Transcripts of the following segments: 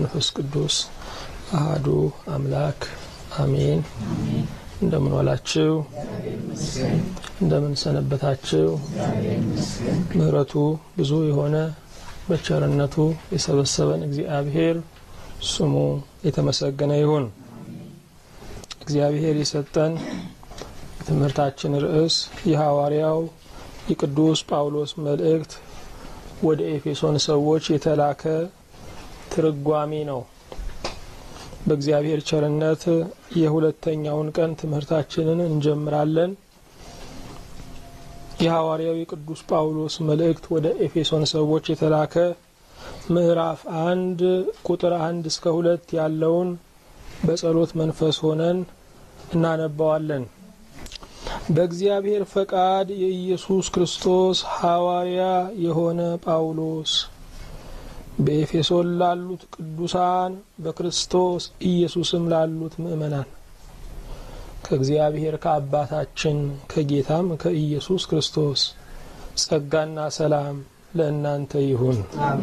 መንፈስ ቅዱስ አሃዱ አምላክ አሜን። እንደምን ዋላችሁ? እንደምን ሰነበታችሁ? ምሕረቱ ብዙ የሆነ በቸርነቱ የሰበሰበን እግዚአብሔር ስሙ የተመሰገነ ይሁን። እግዚአብሔር የሰጠን የትምህርታችን ርዕስ የሐዋርያው የቅዱስ ጳውሎስ መልእክት ወደ ኤፌሶን ሰዎች የተላከ ትርጓሜ ነው። በእግዚአብሔር ቸርነት የሁለተኛውን ቀን ትምህርታችንን እንጀምራለን። የሐዋርያው የቅዱስ ጳውሎስ መልእክት ወደ ኤፌሶን ሰዎች የተላከ ምዕራፍ አንድ ቁጥር አንድ እስከ ሁለት ያለውን በጸሎት መንፈስ ሆነን እናነባዋለን። በእግዚአብሔር ፈቃድ የኢየሱስ ክርስቶስ ሐዋርያ የሆነ ጳውሎስ በኤፌሶን ላሉት ቅዱሳን በክርስቶስ ኢየሱስም ላሉት ምእመናን ከእግዚአብሔር ከአባታችን ከጌታም ከኢየሱስ ክርስቶስ ጸጋና ሰላም ለእናንተ ይሁን።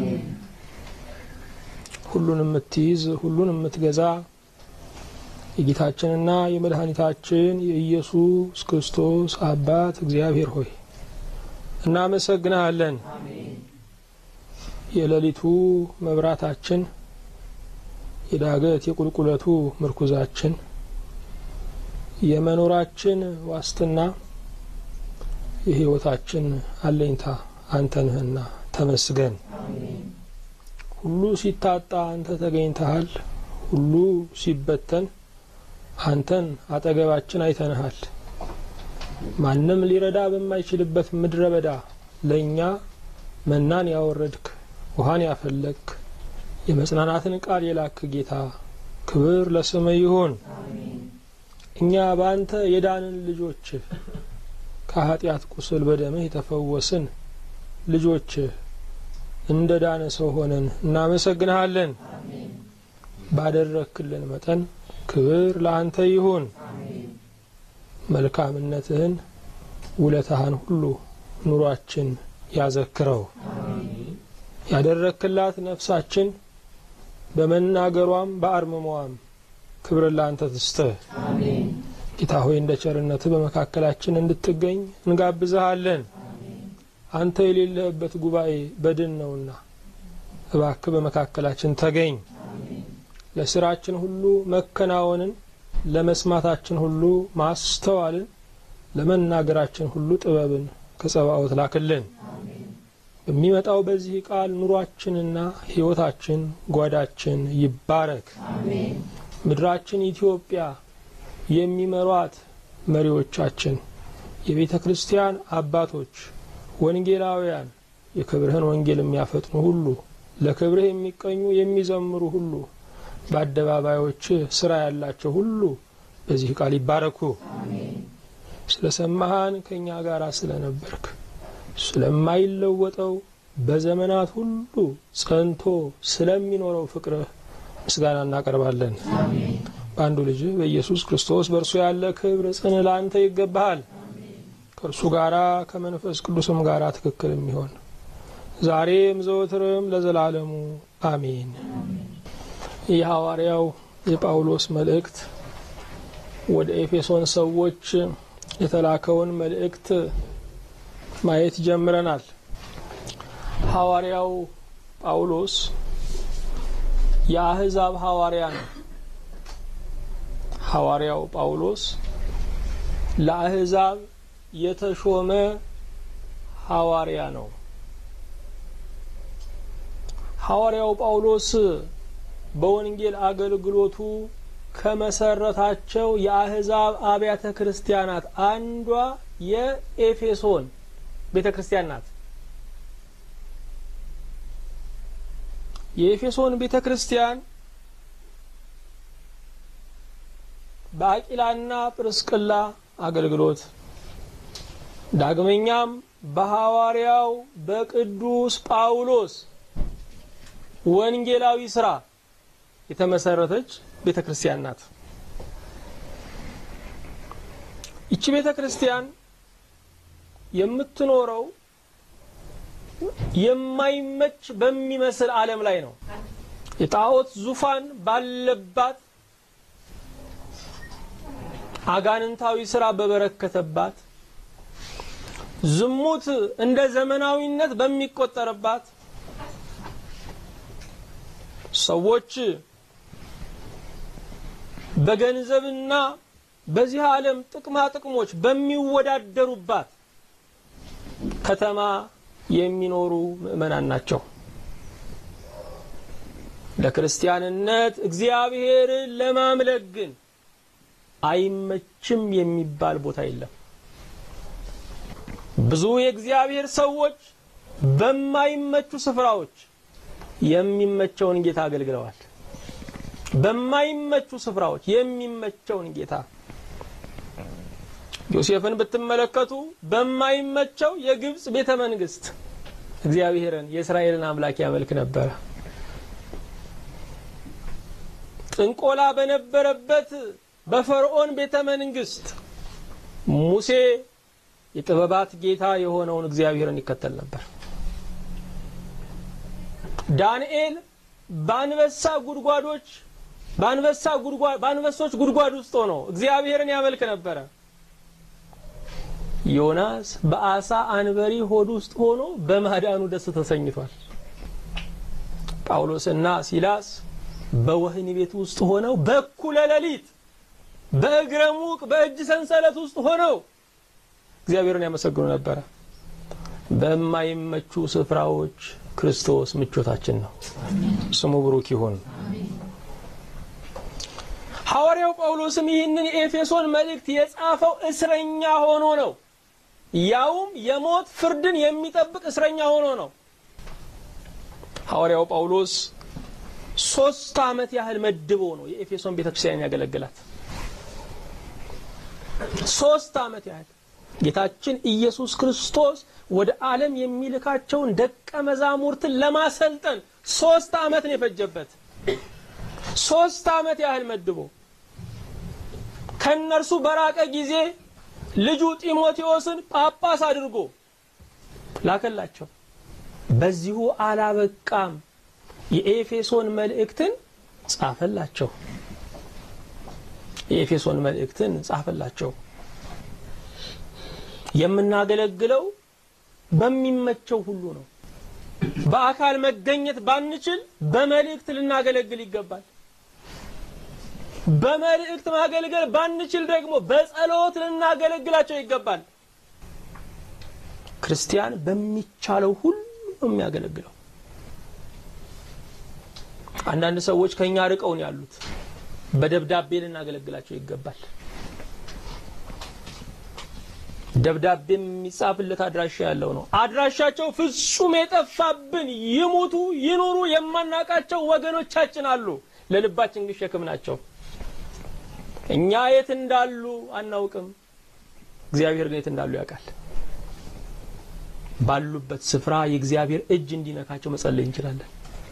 ሁሉን የምትይዝ ሁሉን የምትገዛ የጌታችንና የመድኃኒታችን የኢየሱስ ክርስቶስ አባት እግዚአብሔር ሆይ እናመሰግናለን። የሌሊቱ መብራታችን፣ የዳገት የቁልቁለቱ ምርኩዛችን፣ የመኖራችን ዋስትና፣ የሕይወታችን አለኝታ አንተ ነህና ተመስገን። ሁሉ ሲታጣ አንተ ተገኝተሃል። ሁሉ ሲበተን አንተን አጠገባችን አይተንሃል። ማንም ሊረዳ በማይችልበት ምድረ በዳ ለእኛ መናን ያወረድክ ውሃን ያፈለክ የመጽናናትን ቃል የላክ ጌታ ክብር ለስም ይሁን። እኛ በአንተ የዳንን ልጆች ከኃጢአት ቁስል በደምህ የተፈወስን ልጆች እንደ ዳነ ሰው ሆነን እናመሰግንሃለን። ባደረክልን መጠን ክብር ለአንተ ይሁን። መልካምነትህን ውለታህን ሁሉ ኑሯችን ያዘክረው። ያደረክላት ነፍሳችን በመናገሯም በአርምሟም ክብር ለአንተ ትስጥህ። ጌታ ሆይ እንደ ቸርነትህ በመካከላችን እንድትገኝ እንጋብዝሃለን። አንተ የሌለህበት ጉባኤ በድን ነውና እባክህ በመካከላችን ተገኝ። ለስራችን ሁሉ መከናወንን፣ ለመስማታችን ሁሉ ማስተዋልን፣ ለመናገራችን ሁሉ ጥበብን ከጸባኦት ላክልን። በሚመጣው በዚህ ቃል ኑሯችንና ሕይወታችን ጓዳችን ይባረክ። ምድራችን ኢትዮጵያ የሚመሯት መሪዎቻችን፣ የቤተ ክርስቲያን አባቶች፣ ወንጌላውያን፣ የክብርህን ወንጌል የሚያፈጥኑ ሁሉ፣ ለክብርህ የሚቀኙ የሚዘምሩ ሁሉ፣ በአደባባዮች ስራ ያላቸው ሁሉ በዚህ ቃል ይባረኩ። ስለ ሰማሃን ከእኛ ጋር ስለነበርክ ስለማይለወጠው በዘመናት ሁሉ ጸንቶ ስለሚኖረው ፍቅርህ ምስጋና እናቀርባለን። በአንዱ ልጅ በኢየሱስ ክርስቶስ በእርሱ ያለ ክብር ጽን ለአንተ ይገባሃል። ከእርሱ ጋራ ከመንፈስ ቅዱስም ጋራ ትክክል የሚሆን ዛሬም ዘወትርም ለዘላለሙ አሜን። የሐዋርያው የጳውሎስ መልእክት ወደ ኤፌሶን ሰዎች የተላከውን መልእክት ማየት ጀምረናል። ሐዋርያው ጳውሎስ የአህዛብ ሐዋርያ ነው። ሐዋርያው ጳውሎስ ለአህዛብ የተሾመ ሐዋርያ ነው። ሐዋርያው ጳውሎስ በወንጌል አገልግሎቱ ከመሰረታቸው የአህዛብ አብያተ ክርስቲያናት አንዷ የኤፌሶን ቤተ ክርስቲያን ናት። የኤፌሶን ቤተ ክርስቲያን በአቂላና ጵርስቅላ አገልግሎት ዳግመኛም በሐዋርያው በቅዱስ ጳውሎስ ወንጌላዊ ስራ የተመሰረተች ቤተ ክርስቲያን ናት። ይቺ ቤተ ክርስቲያን የምትኖረው የማይመች በሚመስል ዓለም ላይ ነው። የጣዖት ዙፋን ባለባት አጋንንታዊ ስራ በበረከተባት ዝሙት እንደ ዘመናዊነት በሚቆጠርባት ሰዎች በገንዘብና በዚህ ዓለም ጥቅማ ጥቅሞች በሚወዳደሩባት ከተማ የሚኖሩ ምዕመናን ናቸው። ለክርስቲያንነት እግዚአብሔርን ለማምለክ ግን አይመችም የሚባል ቦታ የለም። ብዙ የእግዚአብሔር ሰዎች በማይመቹ ስፍራዎች የሚመቸውን ጌታ አገልግለዋል። በማይመቹ ስፍራዎች የሚመቸውን ጌታ ዮሴፍን ብትመለከቱ በማይመቸው የግብፅ ቤተ መንግስት እግዚአብሔርን የእስራኤልን አምላክ ያመልክ ነበረ። ጥንቆላ በነበረበት በፈርዖን ቤተ መንግስት ሙሴ የጥበባት ጌታ የሆነውን እግዚአብሔርን ይከተል ነበር። ዳንኤል በአንበሳ ጉድጓዶች በአንበሳ ጉድጓድ በአንበሶች ጉድጓድ ውስጥ ሆኖ እግዚአብሔርን ያመልክ ነበረ። ዮናስ በአሳ አንበሪ ሆድ ውስጥ ሆኖ በማዳኑ ደስ ተሰኝቷል። ጳውሎስና ሲላስ በወህኒ ቤት ውስጥ ሆነው በኩለ ሌሊት በእግረ ሙቅ በእጅ ሰንሰለት ውስጥ ሆነው እግዚአብሔርን ያመሰግኑ ነበረ። በማይመቹ ስፍራዎች ክርስቶስ ምቾታችን ነው። ስሙ ብሩክ ይሁን። ሐዋርያው ጳውሎስም ይህንን የኤፌሶን መልእክት የጻፈው እስረኛ ሆኖ ነው። ያውም የሞት ፍርድን የሚጠብቅ እስረኛ ሆኖ ነው። ሐዋርያው ጳውሎስ ሶስት ዓመት ያህል መድቦ ነው የኤፌሶን ቤተክርስቲያን ያገለግላት። ሶስት ዓመት ያህል ጌታችን ኢየሱስ ክርስቶስ ወደ ዓለም የሚልካቸውን ደቀ መዛሙርትን ለማሰልጠን ሶስት ዓመት ነው የፈጀበት። ሶስት ዓመት ያህል መድቦ ከእነርሱ በራቀ ጊዜ ልጁ ጢሞቴዎስን ጳጳስ አድርጎ ላከላቸው። በዚሁ አላበቃም፣ የኤፌሶን መልእክትን ጻፈላቸው። የኤፌሶን መልእክትን ጻፈላቸው። የምናገለግለው በሚመቸው ሁሉ ነው። በአካል መገኘት ባንችል በመልእክት ልናገለግል ይገባል። በመልእክት ማገልገል ባንችል ደግሞ በጸሎት ልናገለግላቸው ይገባል። ክርስቲያን በሚቻለው ሁሉ ነው የሚያገለግለው። አንዳንድ ሰዎች ከኛ ርቀውን ያሉት በደብዳቤ ልናገለግላቸው ይገባል። ደብዳቤ የሚጻፍለት አድራሻ ያለው ነው። አድራሻቸው ፍጹም የጠፋብን ይሙቱ ይኑሩ የማናቃቸው ወገኖቻችን አሉ። ለልባችን ግን ሸክም ናቸው። እኛ የት እንዳሉ አናውቅም። እግዚአብሔር ግን የት እንዳሉ ያውቃል። ባሉበት ስፍራ የእግዚአብሔር እጅ እንዲነካቸው መጸለይ እንችላለን።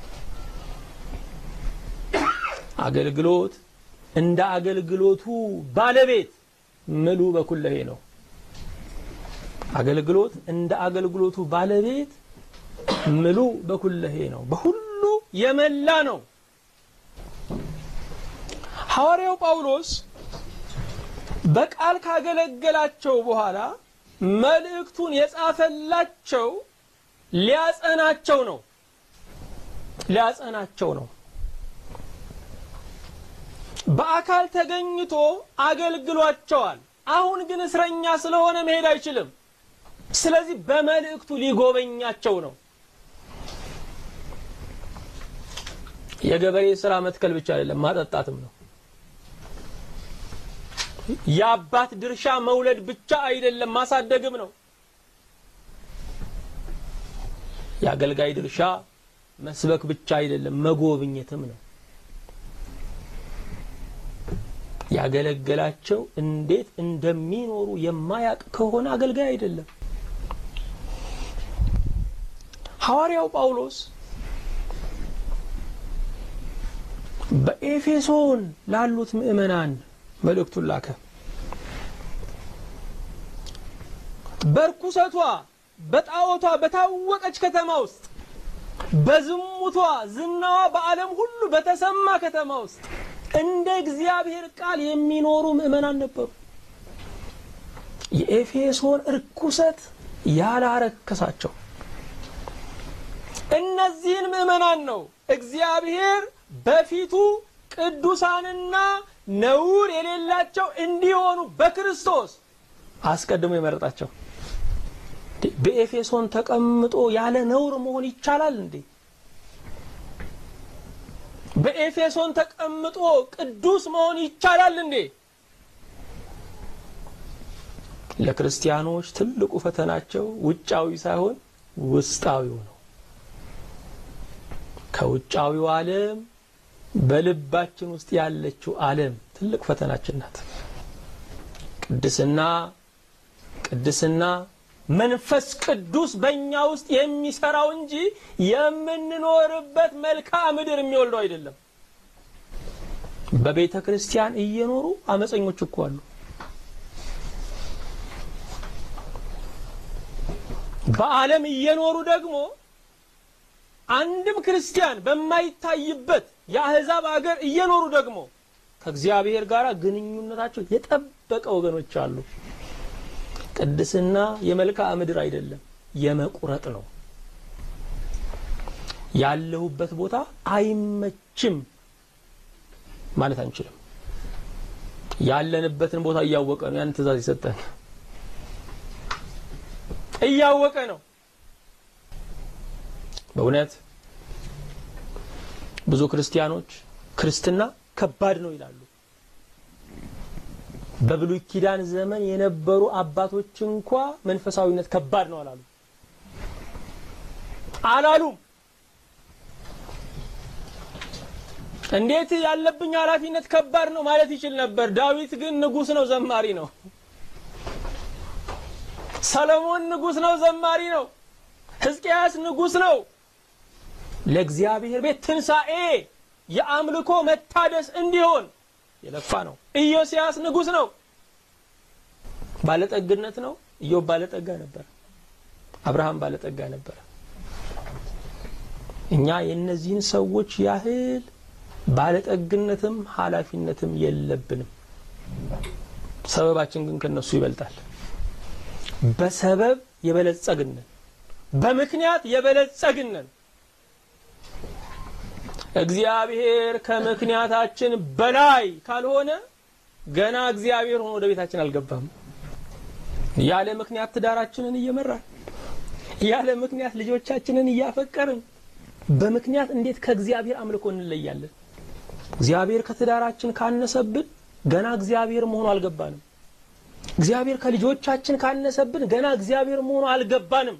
አገልግሎት እንደ አገልግሎቱ ባለቤት ምሉ በኩለሄ ነው። አገልግሎት እንደ አገልግሎቱ ባለቤት ምሉ በኩለሄ ነው። በሁሉ የመላ ነው። ሐዋርያው ጳውሎስ በቃል ካገለገላቸው በኋላ መልእክቱን የጻፈላቸው ሊያጸናቸው ነው። ሊያጸናቸው ነው። በአካል ተገኝቶ አገልግሏቸዋል። አሁን ግን እስረኛ ስለሆነ መሄድ አይችልም። ስለዚህ በመልእክቱ ሊጎበኛቸው ነው። የገበሬ ስራ መትከል ብቻ አይደለም፣ ማጠጣትም ነው። የአባት ድርሻ መውለድ ብቻ አይደለም፣ ማሳደግም ነው። የአገልጋይ ድርሻ መስበክ ብቻ አይደለም፣ መጎብኘትም ነው። ያገለገላቸው እንዴት እንደሚኖሩ የማያውቅ ከሆነ አገልጋይ አይደለም። ሐዋርያው ጳውሎስ በኤፌሶን ላሉት ምዕመናን መልእክቱን ላከ። በርኩሰቷ በጣዖቷ በታወቀች ከተማ ውስጥ በዝሙቷ ዝናዋ በዓለም ሁሉ በተሰማ ከተማ ውስጥ እንደ እግዚአብሔር ቃል የሚኖሩ ምዕመናን ነበሩ። የኤፌሶን እርኩሰት ያላረከሳቸው እነዚህን ምዕመናን ነው እግዚአብሔር በፊቱ ቅዱሳንና ነውር የሌላቸው እንዲሆኑ በክርስቶስ አስቀድሞ የመረጣቸው። በኤፌሶን ተቀምጦ ያለ ነውር መሆን ይቻላል እንዴ? በኤፌሶን ተቀምጦ ቅዱስ መሆን ይቻላል እንዴ? ለክርስቲያኖች ትልቁ ፈተናቸው ውጫዊ ሳይሆን ውስጣዊው ነው። ከውጫዊው ዓለም በልባችን ውስጥ ያለችው ዓለም ትልቅ ፈተናችን ናት። ቅድስና ቅድስና መንፈስ ቅዱስ በእኛ ውስጥ የሚሰራው እንጂ የምንኖርበት መልክዓ ምድር የሚወልደው አይደለም። በቤተ ክርስቲያን እየኖሩ አመፀኞች እኮ አሉ። በዓለም እየኖሩ ደግሞ አንድም ክርስቲያን በማይታይበት የአህዛብ አገር እየኖሩ ደግሞ ከእግዚአብሔር ጋር ግንኙነታቸው የጠበቀ ወገኖች አሉ። ቅድስና የመልክዓ ምድር አይደለም፣ የመቁረጥ ነው። ያለሁበት ቦታ አይመችም ማለት አንችልም። ያለንበትን ቦታ እያወቀ ነው ያን ትእዛዝ የሰጠን እያወቀ ነው። በእውነት ብዙ ክርስቲያኖች ክርስትና ከባድ ነው ይላሉ። በብሉይ ኪዳን ዘመን የነበሩ አባቶች እንኳ መንፈሳዊነት ከባድ ነው አላሉ አላሉም። እንዴት ያለብኝ ኃላፊነት ከባድ ነው ማለት ይችል ነበር። ዳዊት ግን ንጉሥ ነው፣ ዘማሪ ነው። ሰለሞን ንጉሥ ነው፣ ዘማሪ ነው። ሕዝቅያስ ንጉሥ ነው። ለእግዚአብሔር ቤት ትንሣኤ የአምልኮ መታደስ እንዲሆን የለፋ ነው። ኢዮስያስ ንጉሥ ነው። ባለጠግነት ነው። ኢዮብ ባለጠጋ ነበር። አብርሃም ባለጠጋ ነበር። እኛ የእነዚህን ሰዎች ያህል ባለጠግነትም ኃላፊነትም የለብንም። ሰበባችን ግን ከነሱ ይበልጣል። በሰበብ የበለጸግነን፣ በምክንያት የበለጸግነን እግዚአብሔር ከምክንያታችን በላይ ካልሆነ ገና እግዚአብሔር ሆኖ ወደ ቤታችን አልገባም። ያለ ምክንያት ትዳራችንን እየመራን ያለ ምክንያት ልጆቻችንን እያፈቀርን በምክንያት እንዴት ከእግዚአብሔር አምልኮ እንለያለን? እግዚአብሔር ከትዳራችን ካነሰብን ገና እግዚአብሔር መሆኑ አልገባንም። እግዚአብሔር ከልጆቻችን ካነሰብን ገና እግዚአብሔር መሆኑ አልገባንም።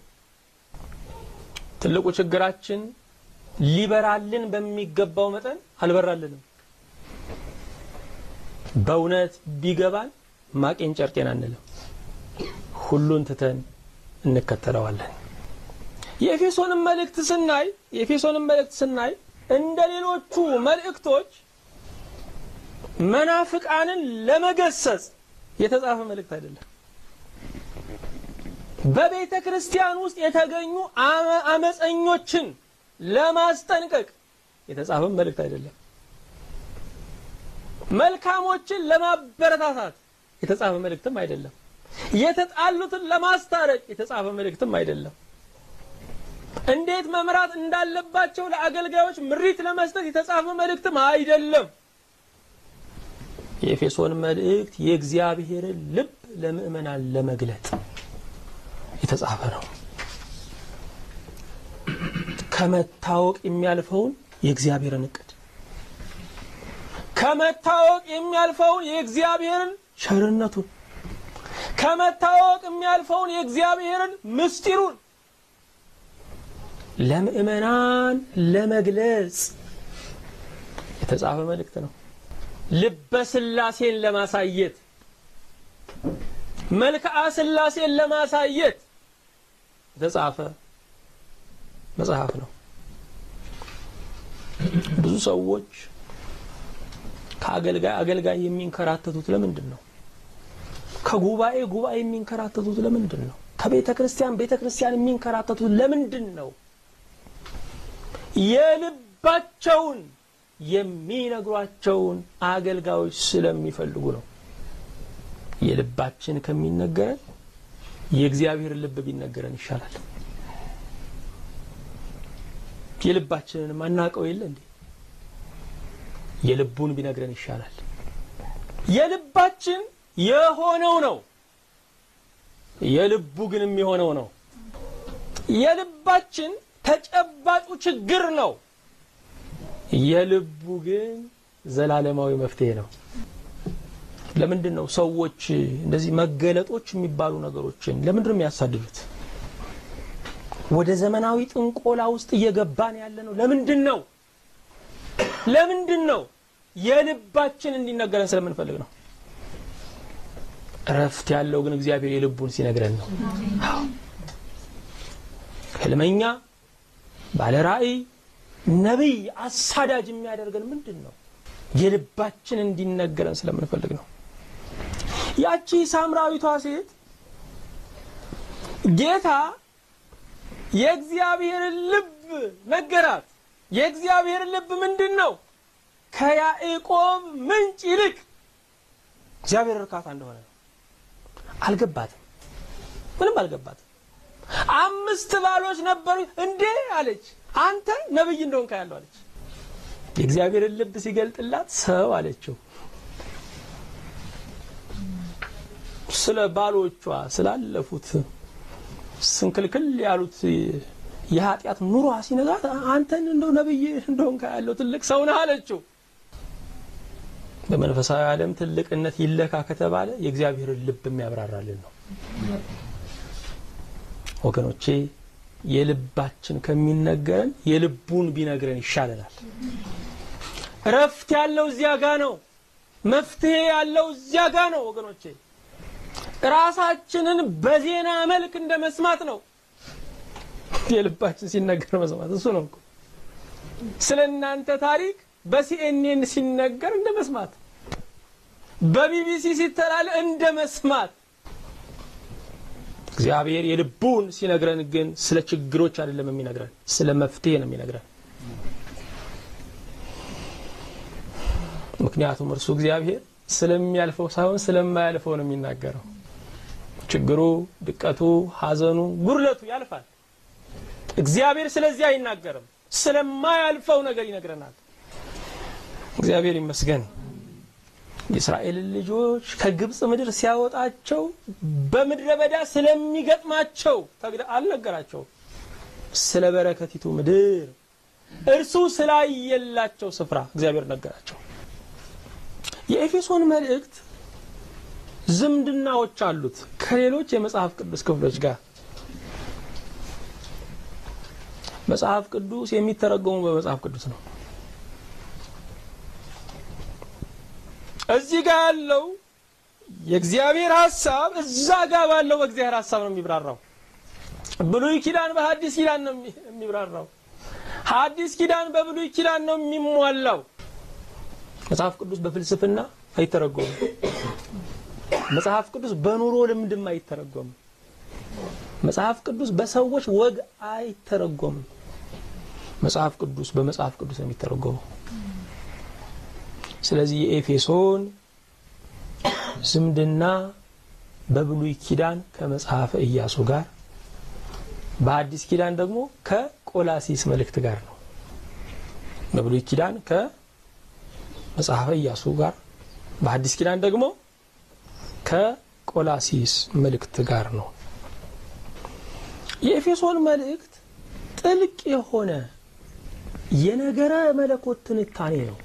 ትልቁ ችግራችን ሊበራልን በሚገባው መጠን አልበራልንም። በእውነት ቢገባን ማቄን ጨርቄን አንልም። ሁሉን ትተን እንከተለዋለን። የኤፌሶንን መልእክት ስናይ የኤፌሶንን መልእክት ስናይ እንደ ሌሎቹ መልእክቶች መናፍቃንን ለመገሰጽ የተጻፈ መልእክት አይደለም። በቤተ ክርስቲያን ውስጥ የተገኙ አመፀኞችን ለማስጠንቀቅ የተጻፈ መልእክት አይደለም። መልካሞችን ለማበረታታት የተጻፈ መልእክትም አይደለም። የተጣሉትን ለማስታረቅ የተጻፈ መልእክትም አይደለም። እንዴት መምራት እንዳለባቸው ለአገልጋዮች ምሪት ለመስጠት የተጻፈ መልእክትም አይደለም። የኤፌሶን መልእክት የእግዚአብሔርን ልብ ለምእመናን ለመግለጥ የተጻፈ ነው። ከመታወቅ የሚያልፈውን የእግዚአብሔርን እቅድ ከመታወቅ የሚያልፈውን የእግዚአብሔርን ቸርነቱን ከመታወቅ የሚያልፈውን የእግዚአብሔርን ምስጢሩን ለምእመናን ለመግለጽ የተጻፈ መልእክት ነው። ልበ ስላሴን ለማሳየት መልክዓ ስላሴን ለማሳየት የተጻፈ መጽሐፍ ነው። ብዙ ሰዎች ከአገልጋይ አገልጋይ የሚንከራተቱት ለምንድን ነው? ከጉባኤ ጉባኤ የሚንከራተቱት ለምንድን ነው? ከቤተ ክርስቲያን ቤተ ክርስቲያን የሚንከራተቱት ለምንድን ነው? የልባቸውን የሚነግሯቸውን አገልጋዮች ስለሚፈልጉ ነው። የልባችን ከሚነገረን የእግዚአብሔር ልብ ቢነገረን ይሻላል። የልባችንን ማናውቀው የለ እንዴ? የልቡን ቢነግረን ይሻላል። የልባችን የሆነው ነው፣ የልቡ ግን የሚሆነው ነው። የልባችን ተጨባጩ ችግር ነው፣ የልቡ ግን ዘላለማዊ መፍትሄ ነው። ለምንድን ነው ሰዎች እንደዚህ መገለጦች የሚባሉ ነገሮችን ለምንድን ነው የሚያሳድዱት? ወደ ዘመናዊ ጥንቆላ ውስጥ እየገባን ያለ ነው። ለምንድን ነው ለምንድን ነው? የልባችን እንዲነገረን ስለምንፈልግ ነው። እረፍት ያለው ግን እግዚአብሔር የልቡን ሲነግረን ነው። ህልመኛ፣ ባለ ራእይ፣ ነቢይ፣ አሳዳጅ የሚያደርገን ምንድን ነው? የልባችን እንዲነገረን ስለምንፈልግ ነው። ያቺ ሳምራዊቷ ሴት ጌታ የእግዚአብሔርን ልብ ነገራት። የእግዚአብሔር ልብ ምንድን ነው? ከያዕቆብ ምንጭ ይልቅ እግዚአብሔር እርካታ እንደሆነ ነው። አልገባትም፣ ምንም አልገባትም። አምስት ባሎች ነበሩ እንዴ አለች። አንተ ነብይ እንደሆንክ ያለው አለች። የእግዚአብሔርን ልብ ሲገልጥላት ሰው አለችው። ስለ ባሎቿ ስላለፉት ስንክልክል ያሉት የኃጢአት ኑሯ ሲነጋት አንተን እንደው ነብይ እንደሆንክ ያለው ትልቅ ሰው ነህ አለችው። በመንፈሳዊ ዓለም ትልቅነት ይለካ ከተባለ የእግዚአብሔርን ልብ የሚያብራራልን ነው። ወገኖቼ የልባችን ከሚነገረን የልቡን ቢነግረን ይሻለናል። እረፍት ያለው እዚያ ጋ ነው። መፍትሄ ያለው እዚያ ጋ ነው። ወገኖቼ ራሳችንን በዜና መልክ እንደ መስማት ነው። የልባችን ሲነገር መስማት እሱ ነው እኮ። ስለ እናንተ ታሪክ በሲኤንኤን ሲነገር እንደ መስማት፣ በቢቢሲ ሲተላል እንደ መስማት። እግዚአብሔር የልቡን ሲነግረን ግን ስለ ችግሮች አይደለም የሚነግረን፣ ስለ መፍትሄ ነው የሚነግረን። ምክንያቱም እርሱ እግዚአብሔር ስለሚያልፈው ሳይሆን ስለማያልፈው ነው የሚናገረው። ችግሩ፣ ድቀቱ፣ ሐዘኑ፣ ጉድለቱ ያልፋል። እግዚአብሔር ስለዚህ አይናገርም። ስለማያልፈው ነገር ይነግረናል። እግዚአብሔር ይመስገን። የእስራኤልን ልጆች ከግብፅ ምድር ሲያወጣቸው በምድረ በዳ ስለሚገጥማቸው አልነገራቸውም። ስለ በረከቲቱ ምድር እርሱ ስላየላቸው ስፍራ እግዚአብሔር ነገራቸው። የኤፌሶን መልእክት ዝምድናዎች አሉት ከሌሎች የመጽሐፍ ቅዱስ ክፍሎች ጋር። መጽሐፍ ቅዱስ የሚተረጎሙ በመጽሐፍ ቅዱስ ነው። እዚህ ጋር ያለው የእግዚአብሔር ሐሳብ እዛ ጋር ባለው በእግዚአብሔር ሐሳብ ነው የሚብራራው። ብሉይ ኪዳን በሐዲስ ኪዳን ነው የሚብራራው። ሐዲስ ኪዳን በብሉይ ኪዳን ነው የሚሟላው። መጽሐፍ ቅዱስ በፍልስፍና አይተረጎምም። መጽሐፍ ቅዱስ በኑሮ ልምድም አይተረጎምም። መጽሐፍ ቅዱስ በሰዎች ወግ አይተረጎምም። መጽሐፍ ቅዱስ በመጽሐፍ ቅዱስ ነው የሚተረጎመው። ስለዚህ የኤፌሶን ዝምድና በብሉይ ኪዳን ከመጽሐፈ ኢያሱ ጋር፣ በአዲስ ኪዳን ደግሞ ከቆላሲስ መልእክት ጋር ነው። በብሉይ ኪዳን ከመጽሐፈ ኢያሱ ጋር፣ በአዲስ ኪዳን ደግሞ ከቆላሲስ መልእክት ጋር ነው። የኤፌሶን መልእክት ጥልቅ የሆነ የነገረ መለኮት ትንታኔ ነው።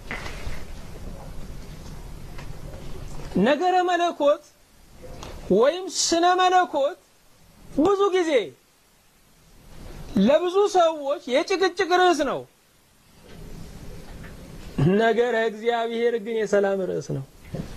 ነገረ መለኮት ወይም ስነ መለኮት ብዙ ጊዜ ለብዙ ሰዎች የጭቅጭቅ ርዕስ ነው። ነገረ እግዚአብሔር ግን የሰላም ርዕስ ነው።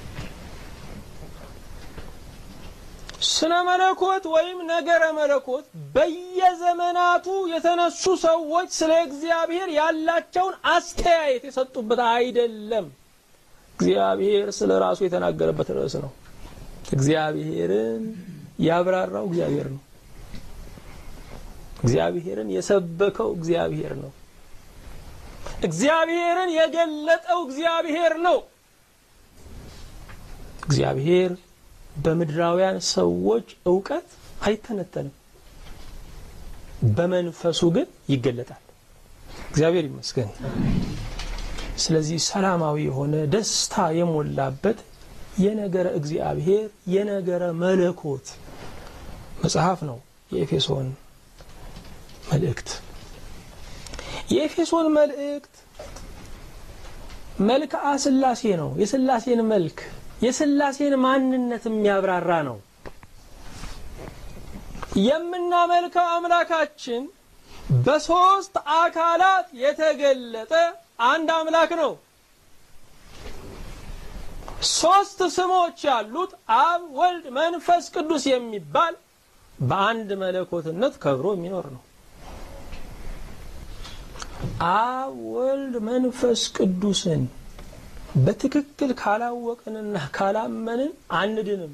ስነ መለኮት ወይም ነገረ መለኮት በየዘመናቱ የተነሱ ሰዎች ስለ እግዚአብሔር ያላቸውን አስተያየት የሰጡበት አይደለም። እግዚአብሔር ስለ ራሱ የተናገረበት ርዕስ ነው። እግዚአብሔርን ያብራራው እግዚአብሔር ነው። እግዚአብሔርን የሰበከው እግዚአብሔር ነው። እግዚአብሔርን የገለጠው እግዚአብሔር ነው። እግዚአብሔር በምድራውያን ሰዎች እውቀት አይተነተንም፣ በመንፈሱ ግን ይገለጣል። እግዚአብሔር ይመስገን። ስለዚህ ሰላማዊ የሆነ ደስታ የሞላበት የነገረ እግዚአብሔር የነገረ መለኮት መጽሐፍ ነው የኤፌሶን መልእክት። የኤፌሶን መልእክት መልክዓ ሥላሴ ነው። የሥላሴን መልክ የሥላሴን ማንነት የሚያብራራ ነው። የምናመልከው አምላካችን በሦስት አካላት የተገለጠ አንድ አምላክ ነው። ሦስት ስሞች ያሉት አብ፣ ወልድ፣ መንፈስ ቅዱስ የሚባል በአንድ መለኮትነት ከብሮ የሚኖር ነው። አብ፣ ወልድ፣ መንፈስ ቅዱስን በትክክል ካላወቅንና ካላመንን አንድንም።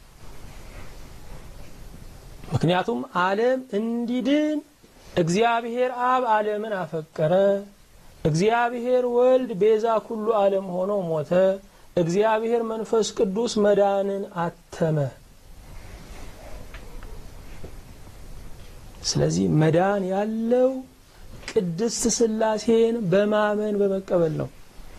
ምክንያቱም ዓለም እንዲድን እግዚአብሔር አብ ዓለምን አፈቀረ፣ እግዚአብሔር ወልድ ቤዛ ኩሉ ዓለም ሆኖ ሞተ፣ እግዚአብሔር መንፈስ ቅዱስ መዳንን አተመ። ስለዚህ መዳን ያለው ቅድስት ሥላሴን በማመን በመቀበል ነው።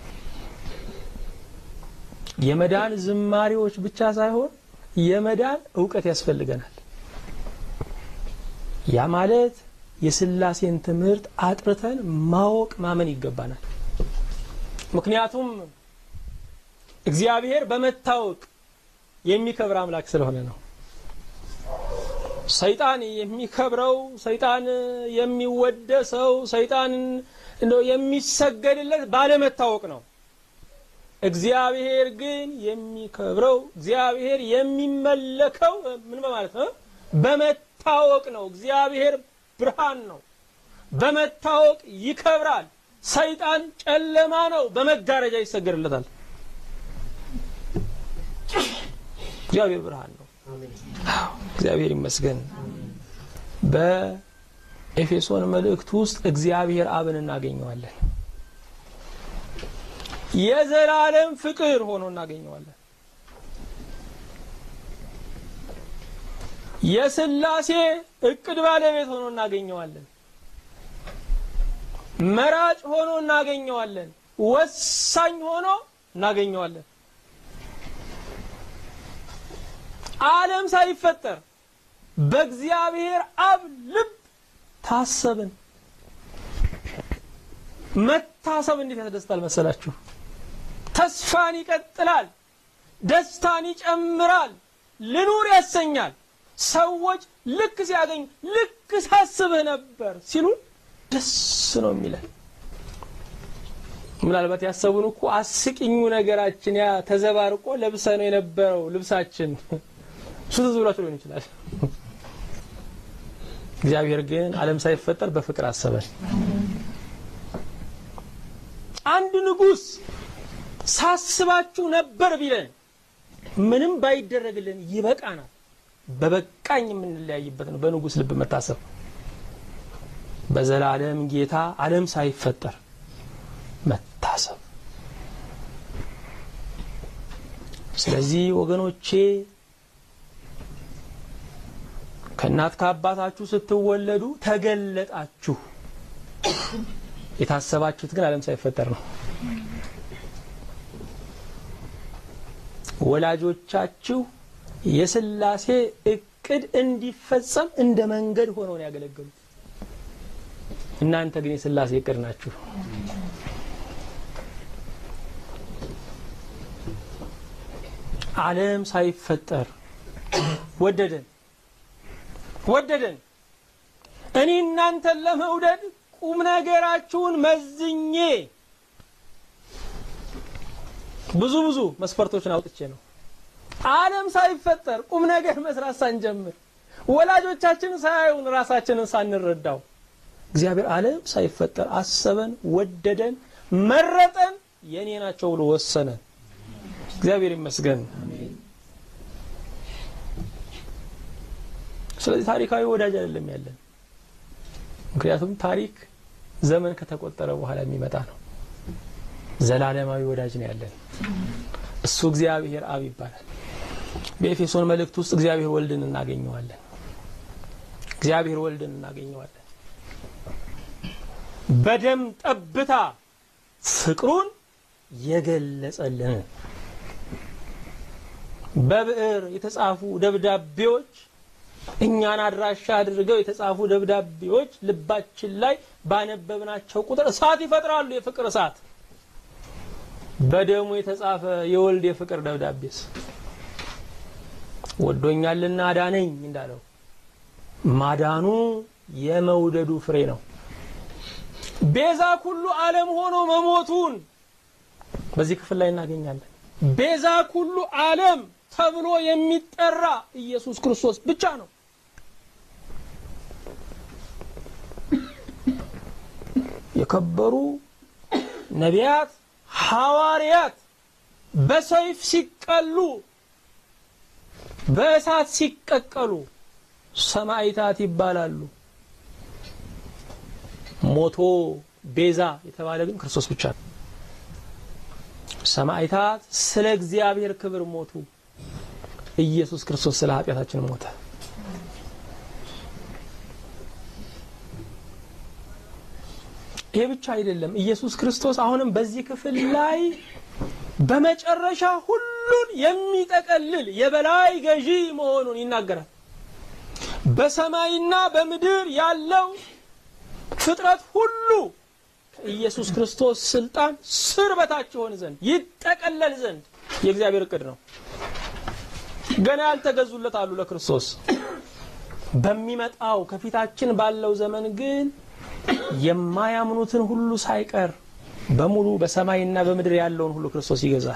የመዳን ዝማሬዎች ብቻ ሳይሆን የመዳን እውቀት ያስፈልገናል። ያ ማለት የሥላሴን ትምህርት አጥርተን ማወቅ ማመን ይገባናል። ምክንያቱም እግዚአብሔር በመታወቅ የሚከብር አምላክ ስለሆነ ነው። ሰይጣን የሚከብረው ሰይጣን የሚወደሰው ሰይጣን እንደው የሚሰገድለት ባለመታወቅ ነው። እግዚአብሔር ግን የሚከብረው እግዚአብሔር የሚመለከው ምን በማለት ነው? በመታወቅ ነው። እግዚአብሔር ብርሃን ነው፣ በመታወቅ ይከብራል። ሰይጣን ጨለማ ነው፣ በመጋረጃ ይሰገድለታል። እግዚአብሔር ብርሃን ነው። እግዚአብሔር ይመስገን። በኤፌሶን መልእክት ውስጥ እግዚአብሔር አብን እናገኘዋለን። የዘላለም ፍቅር ሆኖ እናገኘዋለን። የሥላሴ እቅድ ባለቤት ሆኖ እናገኘዋለን። መራጭ ሆኖ እናገኘዋለን። ወሳኝ ሆኖ እናገኘዋለን። ዓለም ሳይፈጠር በእግዚአብሔር አብ ልብ ታሰብን። መታሰብ እንዴት ያስደስታል መሰላችሁ? ተስፋን ይቀጥላል፣ ደስታን ይጨምራል፣ ልኑር ያሰኛል። ሰዎች ልክ ሲያገኙ ልክ ሳስብህ ነበር ሲሉን ደስ ነው የሚለን። ምናልባት ያሰቡን እኮ አስቂኙ ነገራችን ያ ተዘባርቆ ለብሰ ነው የነበረው ልብሳችን እሱ ትዝ ብሏቸው ሊሆን ይችላል። እግዚአብሔር ግን ዓለም ሳይፈጠር በፍቅር አሰበን። አንድ ንጉሥ ሳስባችሁ ነበር ቢለን ምንም ባይደረግልን ይበቃናል። በበቃኝ የምንለያይበት ነው በንጉሥ ልብ መታሰብ። በዘላለም ጌታ ዓለም ሳይፈጠር መታሰብ። ስለዚህ ወገኖቼ ከእናት ከአባታችሁ ስትወለዱ ተገለጣችሁ። የታሰባችሁት ግን ዓለም ሳይፈጠር ነው። ወላጆቻችሁ የሥላሴ እቅድ እንዲፈጸም እንደ መንገድ ሆነው ነው ያገለገሉት። እናንተ ግን የሥላሴ እቅድ ናችሁ። ዓለም ሳይፈጠር ወደደን ወደደን። እኔ እናንተን ለመውደድ ቁም ነገራችሁን መዝኜ ብዙ ብዙ መስፈርቶችን አውጥቼ ነው። ዓለም ሳይፈጠር ቁም ነገር መስራት ሳንጀምር ወላጆቻችንን ሳያዩን ራሳችንን ሳንረዳው እግዚአብሔር ዓለም ሳይፈጠር አሰበን፣ ወደደን፣ መረጠን፣ የኔ ናቸው ብሎ ወሰነን። እግዚአብሔር ይመስገን። ስለዚህ ታሪካዊ ወዳጅ አይደለም ያለን። ምክንያቱም ታሪክ ዘመን ከተቆጠረ በኋላ የሚመጣ ነው። ዘላለማዊ ወዳጅ ነው ያለን። እሱ እግዚአብሔር አብ ይባላል። በኤፌሶን መልእክት ውስጥ እግዚአብሔር ወልድን እናገኘዋለን። እግዚአብሔር ወልድን እናገኘዋለን። በደም ጠብታ ፍቅሩን የገለጸልን በብዕር የተጻፉ ደብዳቤዎች እኛን አድራሻ አድርገው የተጻፉ ደብዳቤዎች ልባችን ላይ ባነበብናቸው ቁጥር እሳት ይፈጥራሉ። የፍቅር እሳት። በደሙ የተጻፈ የወልድ የፍቅር ደብዳቤስ ወዶኛልና አዳነኝ እንዳለው ማዳኑ የመውደዱ ፍሬ ነው። ቤዛ ኩሉ ዓለም ሆኖ መሞቱን በዚህ ክፍል ላይ እናገኛለን። ቤዛ ኩሉ ዓለም ተብሎ የሚጠራ ኢየሱስ ክርስቶስ ብቻ ነው። የከበሩ ነቢያት፣ ሐዋርያት በሰይፍ ሲቀሉ፣ በእሳት ሲቀቀሉ ሰማዕታት ይባላሉ። ሞቶ ቤዛ የተባለ ግን ክርስቶስ ብቻ ነው። ሰማዕታት ስለ እግዚአብሔር ክብር ሞቱ። ኢየሱስ ክርስቶስ ስለ ኃጢአታችን ሞተ። ይሄ ብቻ አይደለም። ኢየሱስ ክርስቶስ አሁንም በዚህ ክፍል ላይ በመጨረሻ ሁሉን የሚጠቀልል የበላይ ገዢ መሆኑን ይናገራል። በሰማይና በምድር ያለው ፍጥረት ሁሉ ከኢየሱስ ክርስቶስ ስልጣን ስር በታች ይሆን ዘንድ ይጠቀለል ዘንድ የእግዚአብሔር እቅድ ነው። ገና ያልተገዙለት አሉ ለክርስቶስ። በሚመጣው ከፊታችን ባለው ዘመን ግን የማያምኑትን ሁሉ ሳይቀር በሙሉ በሰማይና በምድር ያለውን ሁሉ ክርስቶስ ይገዛል።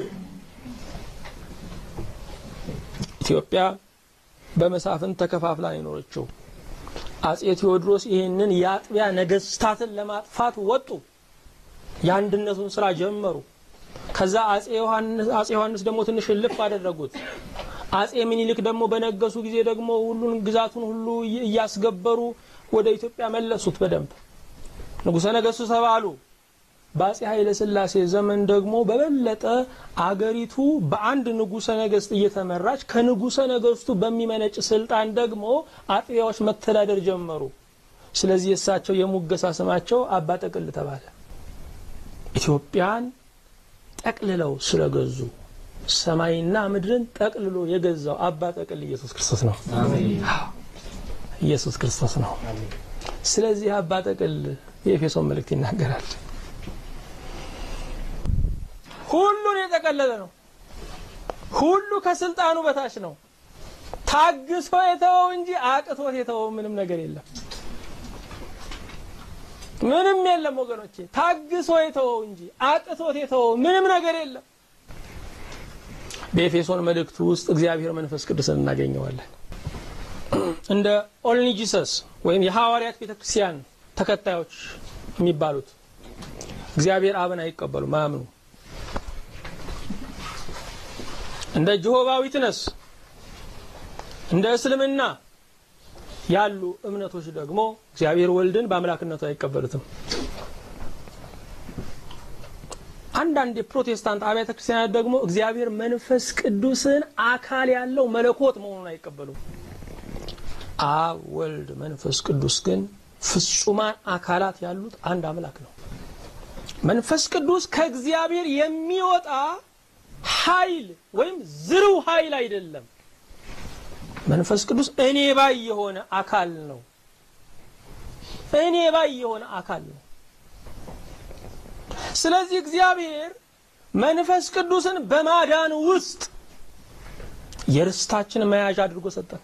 ኢትዮጵያ በመሳፍንት ተከፋፍላ ነው የኖረችው። አጼ ቴዎድሮስ ይህንን የአጥቢያ ነገስታትን ለማጥፋት ወጡ። የአንድነቱን ስራ ጀመሩ። ከዛ አጼ ዮሐንስ ደግሞ ትንሽ እልፍ አደረጉት። አጼ ምኒልክ ደግሞ በነገሱ ጊዜ ደግሞ ሁሉን ግዛቱን ሁሉ እያስገበሩ ወደ ኢትዮጵያ መለሱት። በደንብ ንጉሠ ነገሥቱ ተባሉ። በአጼ ኃይለ ሥላሴ ዘመን ደግሞ በበለጠ አገሪቱ በአንድ ንጉሠ ነገሥት እየተመራች ከንጉሠ ነገሥቱ በሚመነጭ ስልጣን ደግሞ አጥቢያዎች መተዳደር ጀመሩ። ስለዚህ የእሳቸው የሙገሳ ስማቸው አባ ጠቅል ተባለ። ኢትዮጵያን ጠቅልለው ስለገዙ ሰማይና ምድርን ጠቅልሎ የገዛው አባ ጠቅል ኢየሱስ ክርስቶስ ነው። ኢየሱስ ክርስቶስ ነው። ስለዚህ አባ ጠቅል የኤፌሶን መልእክት ይናገራል። ሁሉን የጠቀለለ ነው። ሁሉ ከስልጣኑ በታች ነው። ታግሶ የተወው እንጂ አቅቶት የተወው ምንም ነገር የለም። ምንም የለም ወገኖቼ፣ ታግሶ የተወው እንጂ አቅቶት የተወው ምንም ነገር የለም። በኤፌሶን መልእክቱ ውስጥ እግዚአብሔር መንፈስ ቅዱስን እናገኘዋለን። እንደ ኦልኒጂሰስ ወይም የሐዋርያት ቤተክርስቲያን ተከታዮች የሚባሉት እግዚአብሔር አብን አይቀበሉም፣ አያምኑ። እንደ ጀሆቫ ዊትነስ እንደ እስልምና ያሉ እምነቶች ደግሞ እግዚአብሔር ወልድን በአምላክነቱ አይቀበሉትም። አንዳንድ የፕሮቴስታንት አብያተ ክርስቲያናት ደግሞ እግዚአብሔር መንፈስ ቅዱስን አካል ያለው መለኮት መሆኑን አይቀበሉም። አብ፣ ወልድ፣ መንፈስ ቅዱስ ግን ፍጹማን አካላት ያሉት አንድ አምላክ ነው። መንፈስ ቅዱስ ከእግዚአብሔር የሚወጣ ኃይል ወይም ዝርው ኃይል አይደለም። መንፈስ ቅዱስ እኔ ባይ የሆነ አካል ነው። እኔ ባይ የሆነ አካል ነው። ስለዚህ እግዚአብሔር መንፈስ ቅዱስን በማዳን ውስጥ የርስታችን መያዣ አድርጎ ሰጠን።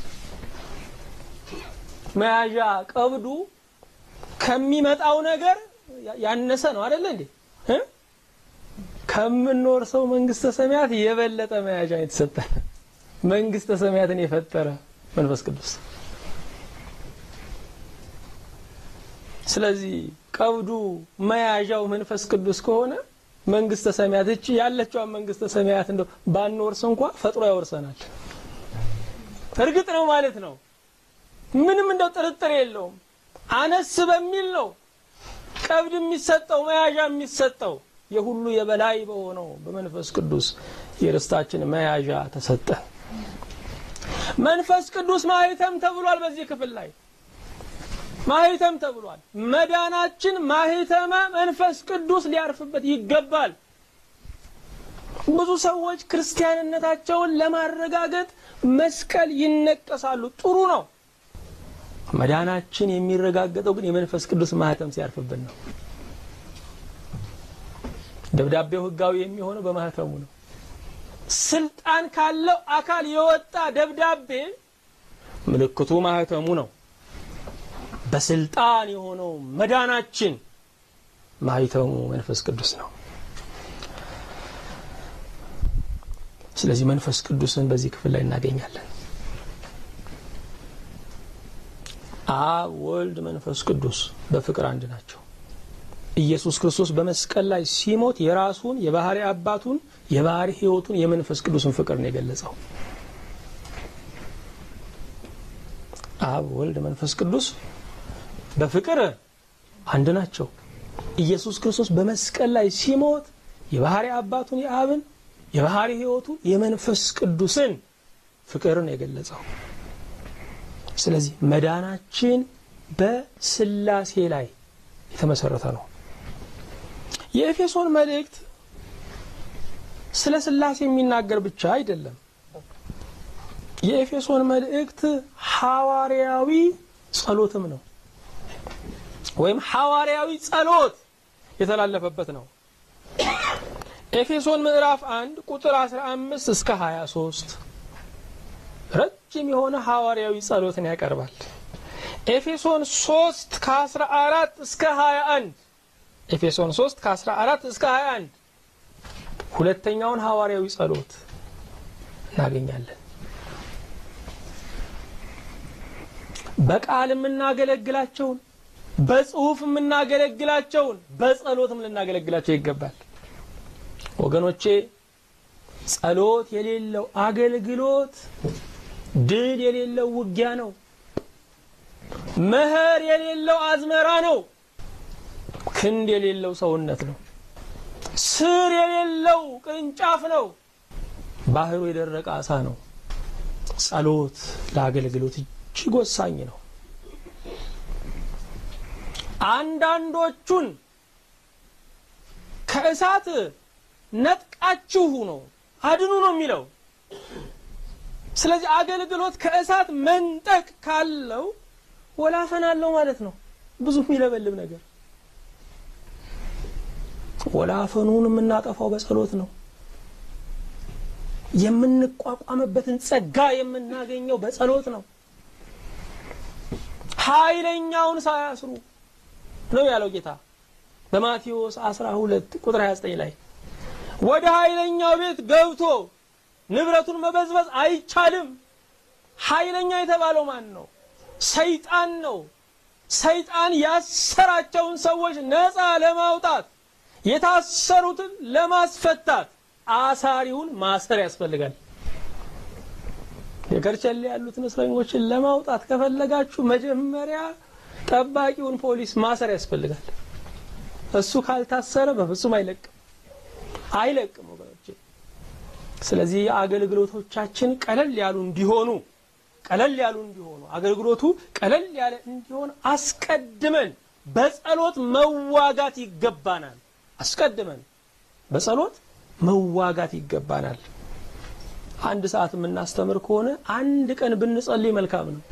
መያዣ ቀብዱ ከሚመጣው ነገር ያነሰ ነው አይደለ እንዴ? ከምንወርሰው መንግስተ ሰማያት የበለጠ መያዣ የተሰጠን መንግስተ ሰማያትን የፈጠረ መንፈስ ቅዱስ። ስለዚህ ቀብዱ መያዣው መንፈስ ቅዱስ ከሆነ መንግስተ ሰማያት እቺ ያለችዋን መንግስተ ሰማያት እንደው ባንወርስ እንኳ ፈጥሮ ያወርሰናል። እርግጥ ነው ማለት ነው። ምንም እንደው ጥርጥር የለውም። አነስ በሚል ነው ቀብድ የሚሰጠው መያዣ የሚሰጠው የሁሉ የበላይ በሆነው በመንፈስ ቅዱስ የርስታችን መያዣ ተሰጠ። መንፈስ ቅዱስ ማህተም ተብሏል። በዚህ ክፍል ላይ ማህተም ተብሏል። መዳናችን ማህተመ መንፈስ ቅዱስ ሊያርፍበት ይገባል። ብዙ ሰዎች ክርስቲያንነታቸውን ለማረጋገጥ መስቀል ይነቀሳሉ። ጥሩ ነው። መዳናችን የሚረጋገጠው ግን የመንፈስ ቅዱስ ማህተም ሲያርፍብን ነው። ደብዳቤው ሕጋዊ የሚሆነው በማህተሙ ነው። ስልጣን ካለው አካል የወጣ ደብዳቤ ምልክቱ ማህተሙ ነው። በስልጣን የሆነው መዳናችን ማህተሙ መንፈስ ቅዱስ ነው። ስለዚህ መንፈስ ቅዱስን በዚህ ክፍል ላይ እናገኛለን። አብ፣ ወልድ፣ መንፈስ ቅዱስ በፍቅር አንድ ናቸው። ኢየሱስ ክርስቶስ በመስቀል ላይ ሲሞት የራሱን የባህሪ አባቱን የባህሪ ሕይወቱን የመንፈስ ቅዱስን ፍቅር ነው የገለጸው። አብ፣ ወልድ፣ መንፈስ ቅዱስ በፍቅር አንድ ናቸው። ኢየሱስ ክርስቶስ በመስቀል ላይ ሲሞት የባህሪ አባቱን የአብን የባህሪ ሕይወቱን የመንፈስ ቅዱስን ፍቅርን የገለጸው። ስለዚህ መዳናችን በስላሴ ላይ የተመሰረተ ነው። የኤፌሶን መልእክት ስለ ስላሴ የሚናገር ብቻ አይደለም። የኤፌሶን መልእክት ሐዋርያዊ ጸሎትም ነው፣ ወይም ሐዋርያዊ ጸሎት የተላለፈበት ነው። ኤፌሶን ምዕራፍ 1 ቁጥር 15 እስከ 23 ረጅም የሆነ ሐዋርያዊ ጸሎትን ያቀርባል። ኤፌሶን 3 ከ14 እስከ 21 ኤፌሶን 3 ከ14 እስከ 21 ሁለተኛውን ሐዋርያዊ ጸሎት እናገኛለን። በቃል የምናገለግላቸውን በጽሁፍ የምናገለግላቸውን በጸሎትም ልናገለግላቸው ይገባል። ወገኖቼ ጸሎት የሌለው አገልግሎት ድል የሌለው ውጊያ ነው። መኸር የሌለው አዝመራ ነው። ክንድ የሌለው ሰውነት ነው። ስር የሌለው ቅርንጫፍ ነው። ባህሩ የደረቀ አሳ ነው። ጸሎት ለአገልግሎት እጅግ ወሳኝ ነው። አንዳንዶቹን ከእሳት ነጥቃችሁ ነው አድኑ ነው የሚለው። ስለዚህ አገልግሎት ከእሳት መንጠቅ ካለው ወላፈን አለው ማለት ነው። ብዙ የሚለበልብ ነገር ወላፈኑን የምናጠፋው በጸሎት ነው። የምንቋቋምበትን ጸጋ የምናገኘው በጸሎት ነው። ኃይለኛውን ሳያስሩ ነው ያለው ጌታ በማቴዎስ 12 ቁጥር 29 ላይ ወደ ኃይለኛው ቤት ገብቶ ንብረቱን መበዝበዝ አይቻልም። ኃይለኛ የተባለው ማን ነው? ሰይጣን ነው። ሰይጣን ያሰራቸውን ሰዎች ነፃ ለማውጣት የታሰሩትን ለማስፈታት አሳሪውን ማሰር ያስፈልጋል። የከርቸሌ ያሉትን እስረኞችን ለማውጣት ከፈለጋችሁ መጀመሪያ ጠባቂውን ፖሊስ ማሰር ያስፈልጋል። እሱ ካልታሰረ በፍጹም አይለቅም አይለቅም ወገኖቼ። ስለዚህ አገልግሎቶቻችን ቀለል ያሉ እንዲሆኑ ቀለል ያሉ እንዲሆኑ አገልግሎቱ ቀለል ያለ እንዲሆን አስቀድመን በጸሎት መዋጋት ይገባናል። አስቀድመን በጸሎት መዋጋት ይገባናል። አንድ ሰዓት የምናስተምር ከሆነ አንድ ቀን ብንጸልይ መልካም ነው።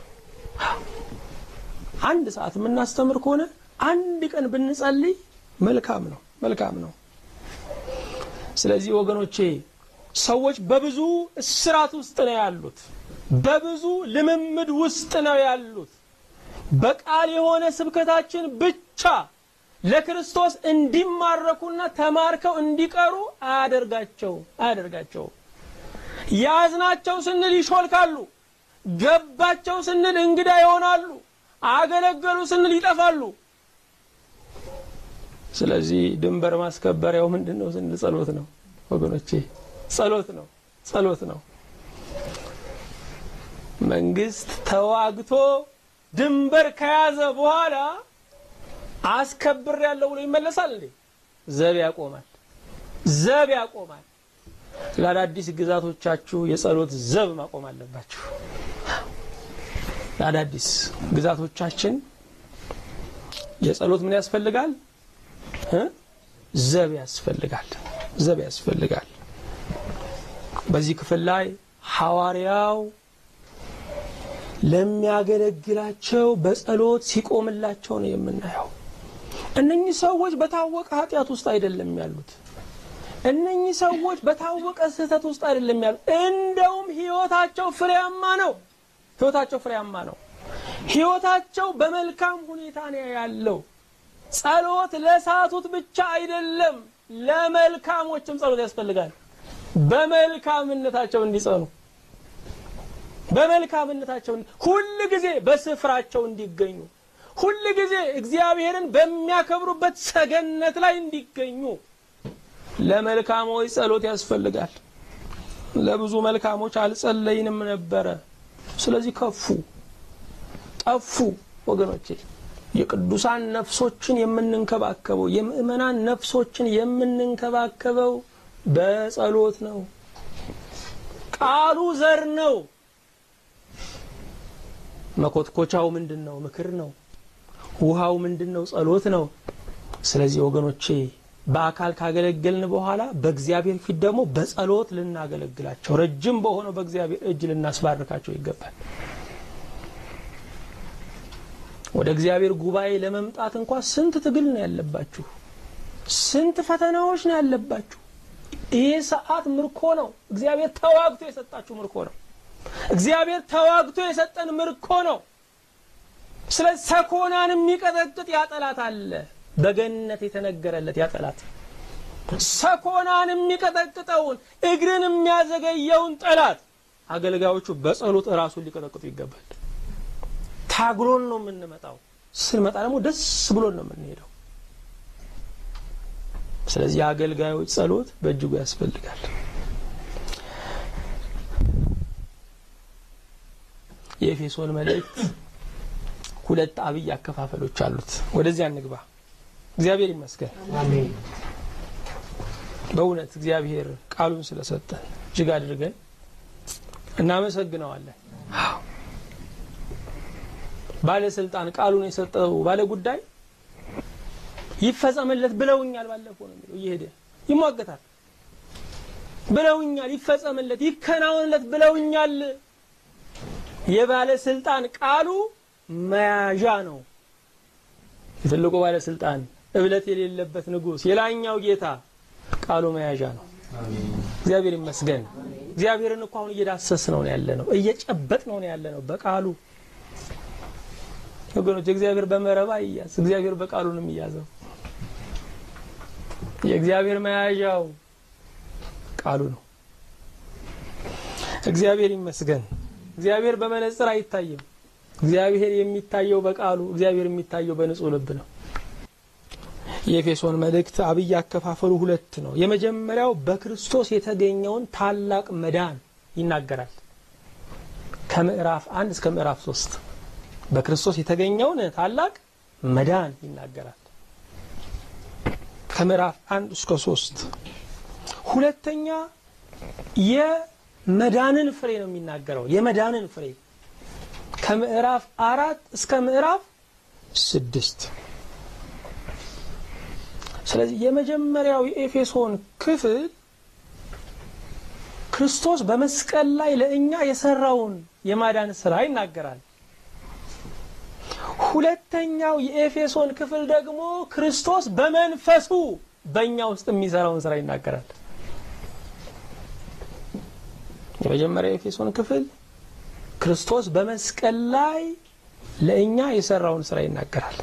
አንድ ሰዓት የምናስተምር ከሆነ አንድ ቀን ብንጸልይ መልካም ነው፣ መልካም ነው። ስለዚህ ወገኖቼ ሰዎች በብዙ እስራት ውስጥ ነው ያሉት። በብዙ ልምምድ ውስጥ ነው ያሉት። በቃል የሆነ ስብከታችን ብቻ ለክርስቶስ እንዲማረኩና ተማርከው እንዲቀሩ አያደርጋቸው አያደርጋቸው። ያዝናቸው ስንል ይሾልካሉ፣ ገባቸው ስንል እንግዳ ይሆናሉ፣ አገለገሉ ስንል ይጠፋሉ። ስለዚህ ድንበር ማስከበሪያው ምንድን ነው ስንል ጸሎት ነው ወገኖቼ፣ ጸሎት ነው፣ ጸሎት ነው። መንግስት ተዋግቶ ድንበር ከያዘ በኋላ አስከብር ያለው ብሎ ይመለሳል እንዴ? ዘብ ያቆማል። ዘብ ያቆማል። ለአዳዲስ ግዛቶቻችሁ የጸሎት ዘብ ማቆም አለባችሁ። ለአዳዲስ ግዛቶቻችን የጸሎት ምን ያስፈልጋል? ዘብ ያስፈልጋል። ዘብ ያስፈልጋል። በዚህ ክፍል ላይ ሐዋርያው ለሚያገለግላቸው በጸሎት ሲቆምላቸው ነው የምናየው። እነኚህ ሰዎች በታወቀ ኃጢአት ውስጥ አይደለም ያሉት። እነኚህ ሰዎች በታወቀ ስህተት ውስጥ አይደለም ያሉት። እንደውም ሕይወታቸው ፍሬያማ ነው። ሕይወታቸው ፍሬያማ ነው። ሕይወታቸው በመልካም ሁኔታ ነው ያለው። ጸሎት ለሳቱት ብቻ አይደለም፣ ለመልካሞችም ጸሎት ያስፈልጋል። በመልካምነታቸው እንዲጸኑ በመልካምነታቸው ሁል ጊዜ በስፍራቸው እንዲገኙ ሁል ጊዜ እግዚአብሔርን በሚያከብሩበት ሰገነት ላይ እንዲገኙ ለመልካሞች ጸሎት ያስፈልጋል። ለብዙ መልካሞች አልጸለይንም ነበረ። ስለዚህ ከፉ፣ ጠፉ። ወገኖቼ የቅዱሳን ነፍሶችን የምንንከባከበው የምእመናን ነፍሶችን የምንንከባከበው በጸሎት ነው። ቃሉ ዘር ነው። መኮትኮቻው ምንድን ነው? ምክር ነው። ውሃው ምንድን ነው? ጸሎት ነው። ስለዚህ ወገኖቼ በአካል ካገለገልን በኋላ በእግዚአብሔር ፊት ደግሞ በጸሎት ልናገለግላቸው ረጅም በሆነው በእግዚአብሔር እጅ ልናስባርካቸው ይገባል። ወደ እግዚአብሔር ጉባኤ ለመምጣት እንኳ ስንት ትግል ነው ያለባችሁ፣ ስንት ፈተናዎች ነው ያለባችሁ። ይህ ሰዓት ምርኮ ነው። እግዚአብሔር ተዋግቶ የሰጣችሁ ምርኮ ነው። እግዚአብሔር ተዋግቶ የሰጠን ምርኮ ነው። ስለ ሰኮናን የሚቀጠቅጥ ያጠላት አለ። በገነት የተነገረለት ያጠላት ሰኮናን የሚቀጠቅጠውን እግርን የሚያዘገየውን ጠላት አገልጋዮቹ በጸሎት እራሱን ሊቀጠቅጡ ይገባል። ታግሎን ነው የምንመጣው። ስንመጣ ደግሞ ደስ ብሎን ነው የምንሄደው። ስለዚህ የአገልጋዮች ጸሎት በእጅጉ ያስፈልጋል። የኤፌሶን መልእክት ሁለት አብይ አከፋፈሎች አሉት። ወደዚያ እንግባ። እግዚአብሔር ይመስገን። በእውነት እግዚአብሔር ቃሉን ስለሰጠን እጅግ አድርገን እናመሰግነዋለን። ባለስልጣን ቃሉን የሰጠው ባለ ጉዳይ ይፈጸምለት ብለውኛል። ባለፈው ነው የሚለው እየሄደ ይሟገታል። ብለውኛል፣ ይፈጸምለት፣ ይከናወንለት ብለውኛል። የባለስልጣን ቃሉ መያዣ ነው። የትልቁ ባለስልጣን እብለት የሌለበት ንጉሥ፣ የላይኛው ጌታ ቃሉ መያዣ ነው። እግዚአብሔር ይመስገን። እግዚአብሔርን እኮ አሁን እየዳሰስ ነው ያለ ነው፣ እየጨበጥ ነው ያለ ነው በቃሉ ወገኖች። እግዚአብሔር በመረባ ይያዝ፣ እግዚአብሔር በቃሉ ነው የሚያዘው። የእግዚአብሔር መያዣው ቃሉ ነው። እግዚአብሔር ይመስገን። እግዚአብሔር በመነጽር አይታይም። እግዚአብሔር የሚታየው በቃሉ፣ እግዚአብሔር የሚታየው በንጹህ ልብ ነው። የኤፌሶን መልእክት አብይ አከፋፈሉ ሁለት ነው። የመጀመሪያው በክርስቶስ የተገኘውን ታላቅ መዳን ይናገራል። ከምዕራፍ አንድ እስከ ምዕራፍ ሶስት በክርስቶስ የተገኘውን ታላቅ መዳን ይናገራል። ከምዕራፍ አንድ እስከ ሶስት ሁለተኛ የመዳንን ፍሬ ነው የሚናገረው። የመዳንን ፍሬ ከምዕራፍ አራት እስከ ምዕራፍ ስድስት ስለዚህ የመጀመሪያው የኤፌሶን ክፍል ክርስቶስ በመስቀል ላይ ለእኛ የሰራውን የማዳን ስራ ይናገራል። ሁለተኛው የኤፌሶን ክፍል ደግሞ ክርስቶስ በመንፈሱ በእኛ ውስጥ የሚሰራውን ስራ ይናገራል። የመጀመሪያው የኤፌሶን ክፍል ክርስቶስ በመስቀል ላይ ለእኛ የሰራውን ስራ ይናገራል።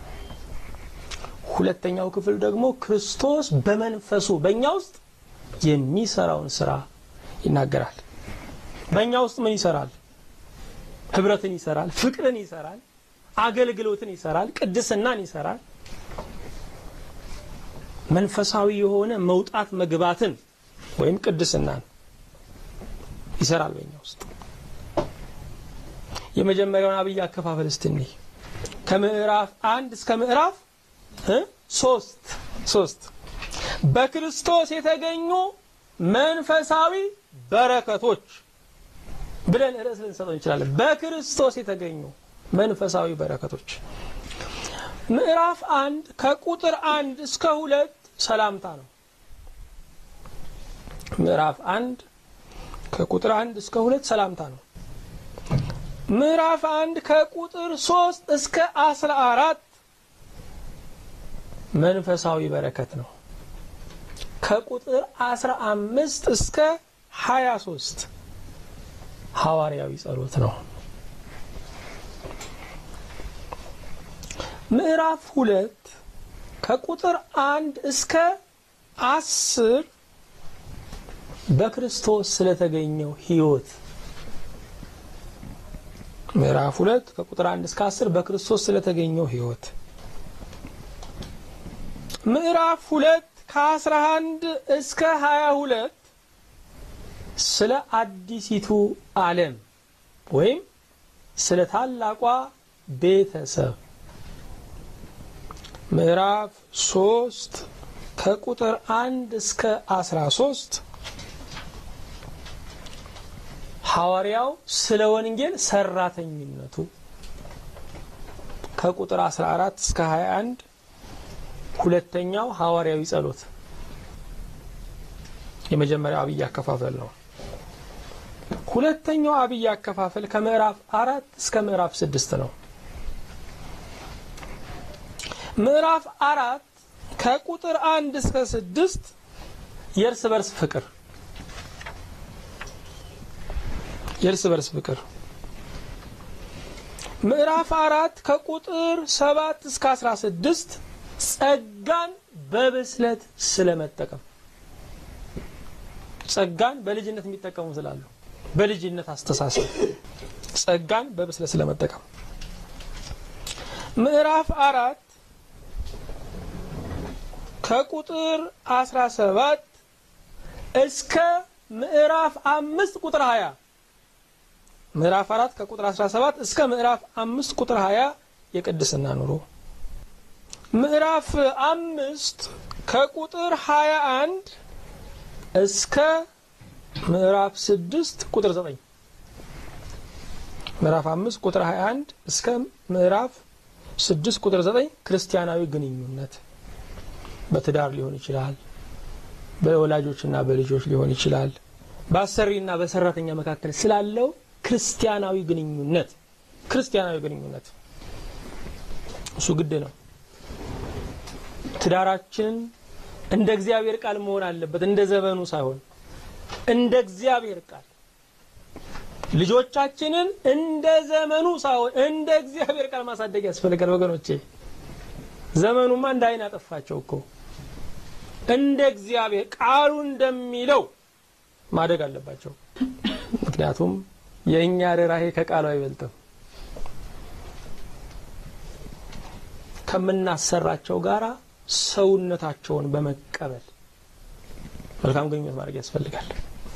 ሁለተኛው ክፍል ደግሞ ክርስቶስ በመንፈሱ በእኛ ውስጥ የሚሰራውን ስራ ይናገራል። በእኛ ውስጥ ምን ይሰራል? ህብረትን ይሰራል፣ ፍቅርን ይሰራል፣ አገልግሎትን ይሰራል፣ ቅድስናን ይሰራል። መንፈሳዊ የሆነ መውጣት መግባትን ወይም ቅድስናን ይሰራል በእኛ ውስጥ። የመጀመሪያውን አብይ አከፋፈል እስቲ እንይ። ከምዕራፍ አንድ እስከ ምዕራፍ ሶስት ሶስት በክርስቶስ የተገኙ መንፈሳዊ በረከቶች ብለን ርዕስ ልንሰጠው እንችላለን። በክርስቶስ የተገኙ መንፈሳዊ በረከቶች ምዕራፍ አንድ ከቁጥር አንድ እስከ ሁለት ሰላምታ ነው። ምዕራፍ አንድ ከቁጥር አንድ እስከ ሁለት ሰላምታ ነው። ምዕራፍ አንድ ከቁጥር ሶስት እስከ አስራ አራት መንፈሳዊ በረከት ነው። ከቁጥር አስራ አምስት እስከ ሀያ ሶስት ሐዋርያዊ ጸሎት ነው። ምዕራፍ ሁለት ከቁጥር አንድ እስከ አስር በክርስቶስ ስለተገኘው ሕይወት ምዕራፍ ሁለት ከቁጥር አንድ እስከ አስር በክርስቶስ ስለተገኘው ሕይወት ምዕራፍ ሁለት ከአስራ አንድ እስከ ሀያ ሁለት ስለ አዲሲቱ ዓለም ወይም ስለ ታላቋ ቤተሰብ ምዕራፍ ሶስት ከቁጥር አንድ እስከ አስራ ሶስት ሐዋርያው ስለ ወንጌል ሰራተኝነቱ ከቁጥር 14 እስከ 21 ሁለተኛው ሐዋርያዊ ጸሎት የመጀመሪያው አብይ አከፋፈል ነው። ሁለተኛው አብይ አከፋፈል ከምዕራፍ አራት እስከ ምዕራፍ ስድስት ነው። ምዕራፍ አራት ከቁጥር አንድ እስከ ስድስት የእርስ በርስ ፍቅር የእርስ በርስ ፍቅር ምዕራፍ አራት ከቁጥር ሰባት እስከ አስራ ስድስት ጸጋን በብስለት ስለመጠቀም ጸጋን በልጅነት የሚጠቀሙ ስላሉ በልጅነት አስተሳሰብ ጸጋን በብስለት ስለመጠቀም ምዕራፍ አራት ከቁጥር አስራ ሰባት እስከ ምዕራፍ አምስት ቁጥር ሀያ ምዕራፍ አራት ከቁጥር 17 እስከ ምዕራፍ አምስት ቁጥር 20 የቅድስና ኑሮ ምዕራፍ አምስት ከቁጥር 21 እስከ ምዕራፍ ስድስት ቁጥር 9 ምዕራፍ አምስት ቁጥር 21 እስከ ምዕራፍ ስድስት ቁጥር 9 ክርስቲያናዊ ግንኙነት በትዳር ሊሆን ይችላል፣ በወላጆችና በልጆች ሊሆን ይችላል፣ በአሰሪና በሰራተኛ መካከል ስላለው ክርስቲያናዊ ግንኙነት ክርስቲያናዊ ግንኙነት እሱ ግድ ነው። ትዳራችን እንደ እግዚአብሔር ቃል መሆን አለበት፣ እንደ ዘመኑ ሳይሆን እንደ እግዚአብሔር ቃል። ልጆቻችንን እንደ ዘመኑ ሳይሆን እንደ እግዚአብሔር ቃል ማሳደግ ያስፈልጋል ወገኖቼ። ዘመኑማ እንደ አይን አጠፋቸው እኮ እንደ እግዚአብሔር ቃሉ እንደሚለው ማደግ አለባቸው። ምክንያቱም የእኛ ርኅራኄ ከቃሉ አይበልጥም። ከምናሰራቸው ጋራ ሰውነታቸውን በመቀበል መልካም ግንኙነት ማድረግ ያስፈልጋል።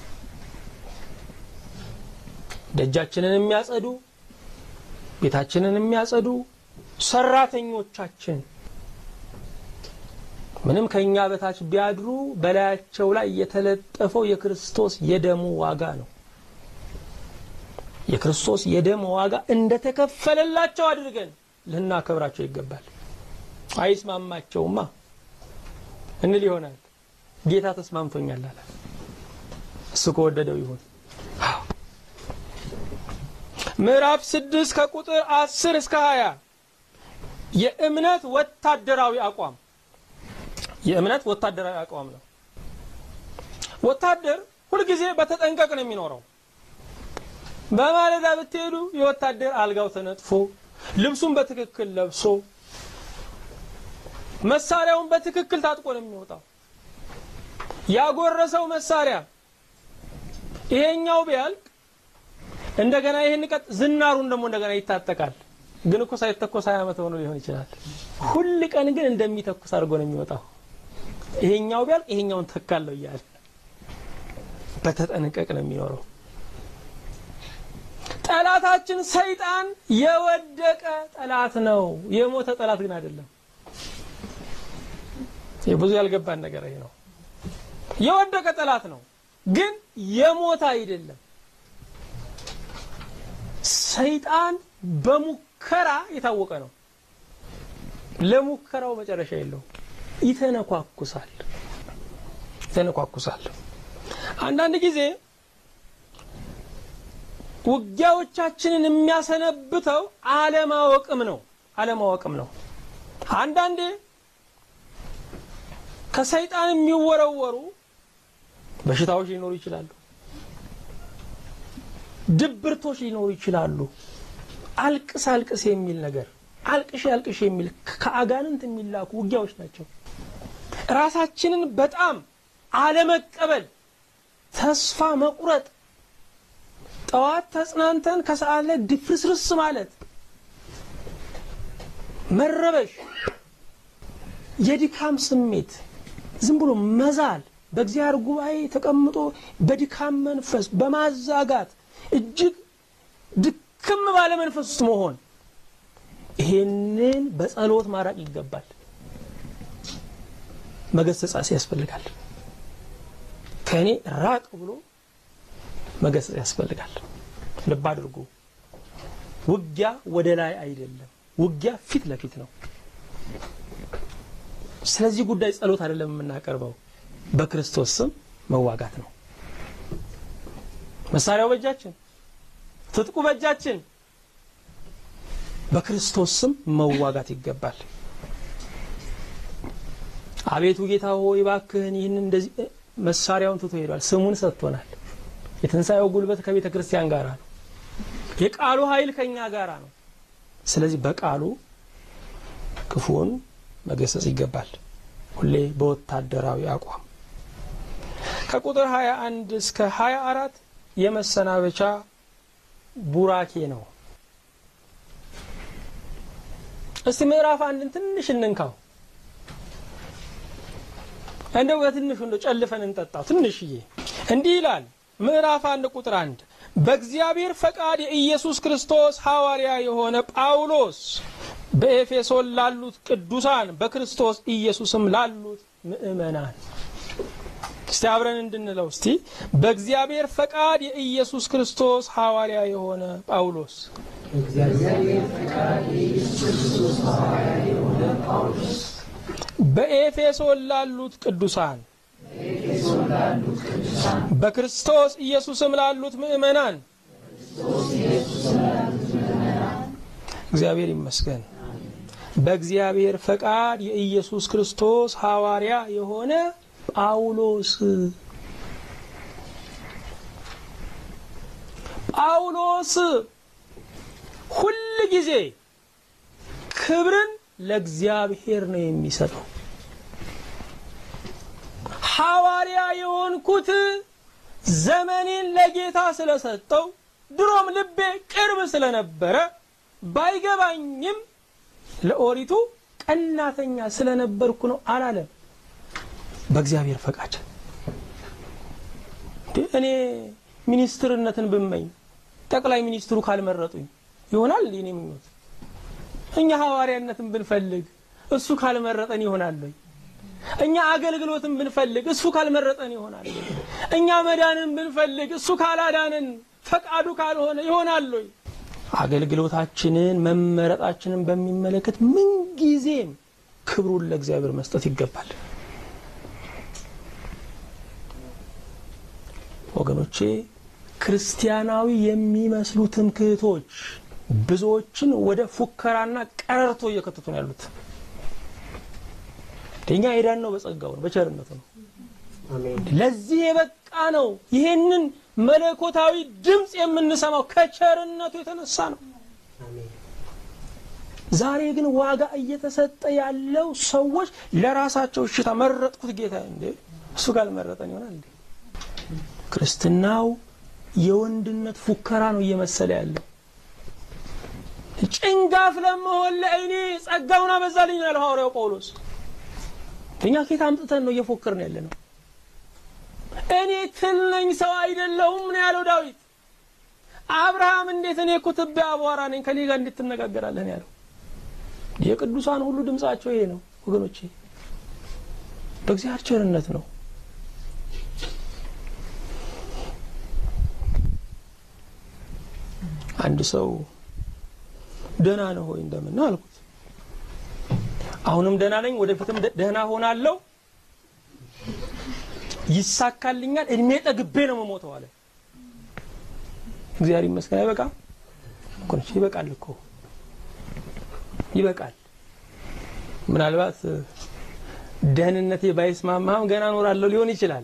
ደጃችንን የሚያጸዱ ቤታችንን የሚያጸዱ ሰራተኞቻችን ምንም ከኛ በታች ቢያድሩ በላያቸው ላይ የተለጠፈው የክርስቶስ የደሙ ዋጋ ነው። የክርስቶስ የደም ዋጋ እንደተከፈለላቸው አድርገን ልናከብራቸው ይገባል። አይስማማቸውማ እንል ይሆናል። ጌታ ተስማምቶኛል አለ። እሱ ከወደደው ይሁን። ምዕራፍ ስድስት ከቁጥር አስር እስከ ሀያ የእምነት ወታደራዊ አቋም የእምነት ወታደራዊ አቋም ነው። ወታደር ሁልጊዜ በተጠንቀቅ ነው የሚኖረው። በማለዳ ብትሄዱ የወታደር አልጋው ተነጥፎ ልብሱን በትክክል ለብሶ መሳሪያውን በትክክል ታጥቆ ነው የሚወጣው። ያጎረሰው መሳሪያ ይሄኛው ቢያልቅ እንደገና ይህን ቀጥ ዝናሩን ደግሞ እንደገና ይታጠቃል። ግን እኮ ሳይተኮስ ሀያ ዓመት ሆኖ ሊሆን ይችላል። ሁል ቀን ግን እንደሚተኩስ አድርጎ ነው የሚወጣው። ይሄኛው ቢያልቅ ይሄኛውን ተካለው እያለ በተጠንቀቅ ነው የሚኖረው። ጠላታችን ሰይጣን የወደቀ ጠላት ነው። የሞተ ጠላት ግን አይደለም። ብዙ ያልገባን ነገር ይሄ ነው። የወደቀ ጠላት ነው፣ ግን የሞተ አይደለም። ሰይጣን በሙከራ የታወቀ ነው። ለሙከራው መጨረሻ የለውም። ይተነኳኩሳል ይተነኳኩሳል። አንዳንድ ጊዜ ውጊያዎቻችንን የሚያሰነብተው አለማወቅም ነው አለማወቅም ነው። አንዳንዴ ከሰይጣን የሚወረወሩ በሽታዎች ሊኖሩ ይችላሉ። ድብርቶች ሊኖሩ ይችላሉ። አልቅስ አልቅስ የሚል ነገር አልቅሽ አልቅሽ የሚል ከአጋንንት የሚላኩ ውጊያዎች ናቸው። ራሳችንን በጣም አለመቀበል፣ ተስፋ መቁረጥ፣ ጠዋት ተጽናንተን ከሰዓት ላይ ድፍርስርስ ማለት፣ መረበሽ፣ የድካም ስሜት፣ ዝም ብሎ መዛል፣ በእግዚአብሔር ጉባኤ ተቀምጦ በድካም መንፈስ በማዛጋት እጅግ ድክም ባለ መንፈስ ውስጥ መሆን ይሄንን በጸሎት ማራቅ ይገባል። መገሰጻሴ ያስፈልጋል። ከእኔ ራቅ ብሎ መገሰጽ ያስፈልጋል። ልብ አድርጉ። ውጊያ ወደ ላይ አይደለም፣ ውጊያ ፊት ለፊት ነው። ስለዚህ ጉዳይ ጸሎት አይደለም የምናቀርበው፣ በክርስቶስ ስም መዋጋት ነው። መሳሪያው በእጃችን፣ ትጥቁ በእጃችን በክርስቶስ ስም መዋጋት ይገባል። አቤቱ ጌታ ሆይ እባክህን ይህን እንደዚህ መሳሪያውን ትቶ ሄዷል። ስሙን ሰጥቶናል። የትንሣኤው ጉልበት ከቤተ ክርስቲያን ጋር ነው። የቃሉ ኃይል ከኛ ጋር ነው። ስለዚህ በቃሉ ክፉውን መገሰጽ ይገባል። ሁሌ በወታደራዊ አቋም ከቁጥር 21 እስከ 24 የመሰናበቻ ቡራኬ ነው። እስቲ ምዕራፍ አንድን ትንሽ እንንካው። እንደው በትንሹ እንደው ጨልፈን እንጠጣው ትንሽዬ። እንዲህ ይላል ምዕራፍ አንድ ቁጥር አንድ በእግዚአብሔር ፈቃድ የኢየሱስ ክርስቶስ ሐዋርያ የሆነ ጳውሎስ በኤፌሶን ላሉት ቅዱሳን በክርስቶስ ኢየሱስም ላሉት ምእመናን። እስቲ አብረን እንድንለው እስቲ በእግዚአብሔር ፈቃድ የኢየሱስ ክርስቶስ ሐዋርያ የሆነ ጳውሎስ በኤፌሶን ላሉት ቅዱሳን በክርስቶስ ኢየሱስም ላሉት ምእመናን እግዚአብሔር ይመስገን። በእግዚአብሔር ፈቃድ የኢየሱስ ክርስቶስ ሐዋርያ የሆነ ጳውሎስ ጳውሎስ ሁል ጊዜ ክብርን ለእግዚአብሔር ነው የሚሰጠው። ሐዋርያ የሆንኩት ዘመኔን ለጌታ ስለሰጠው ድሮም ልቤ ቅርብ ስለነበረ ባይገባኝም ለኦሪቱ ቀናተኛ ስለነበርኩ ነው አላለም። በእግዚአብሔር ፈቃድ እኔ ሚኒስትርነትን ብመኝ ጠቅላይ ሚኒስትሩ ካልመረጡኝ ይሆናል እንዴ? እኔ ምኞት እኛ ሐዋርያነትን ብንፈልግ እሱ ካልመረጠን ይሆናል ወይ? እኛ አገልግሎትን ብንፈልግ እሱ ካልመረጠን ይሆናል ወይ? እኛ መዳንን ብንፈልግ እሱ ካላዳንን ፈቃዱ ካልሆነ ይሆናል ወይ? አገልግሎታችንን መመረጣችንን በሚመለከት ምንጊዜም ክብሩን ለእግዚአብሔር መስጠት ይገባል። ወገኖቼ ክርስቲያናዊ የሚመስሉ ትምክህቶች ብዙዎችን ወደ ፉከራና ቀረርቶ እየከተቱ ነው ያሉት። እኛ ሄዳን ነው በጸጋው ነው በቸርነቱ ነው ለዚህ የበቃ ነው። ይሄንን መለኮታዊ ድምፅ የምንሰማው ከቸርነቱ የተነሳ ነው። ዛሬ ግን ዋጋ እየተሰጠ ያለው ሰዎች ለራሳቸው እሽታ መረጥኩት ጌታ እንዴ እሱ ካልመረጠን ይሆናል እንዴ? ክርስትናው የወንድነት ፉከራ ነው እየመሰለ ያለው። ጭንጋፍ ለመሆን ለእኔ ጸጋውን አበዛልኝ ያለው ሐዋርያው ጳውሎስ። እኛ ኬት አምጥተን ነው እየፎከርን ያለ ነው? እኔ ትል ነኝ ሰው አይደለሁም ነው ያለው ዳዊት። አብርሃም እንዴት እኔ እኮ ትቢያ አቧራ ነኝ ከኔ ጋር እንዴት ትነጋገራለህ ነው ያለው። የቅዱሳን ሁሉ ድምጻቸው ይሄ ነው ወገኖቼ። በእግዚአብሔር ቸርነት ነው። አንድ ሰው ደህና ነው ሆይ እንደምን አልኩት። አሁንም ደህና ነኝ፣ ወደፊትም ደህና ሆናለሁ፣ ይሳካልኛል፣ እድሜ ጠግቤ ነው የምሞተው አለ። እግዚአብሔር ይመስገን። አይበቃም እኮ ነች። ይበቃል እኮ ይበቃል። ምናልባት ደህንነቴ ባይስማማም ገና እኖራለሁ ሊሆን ይችላል።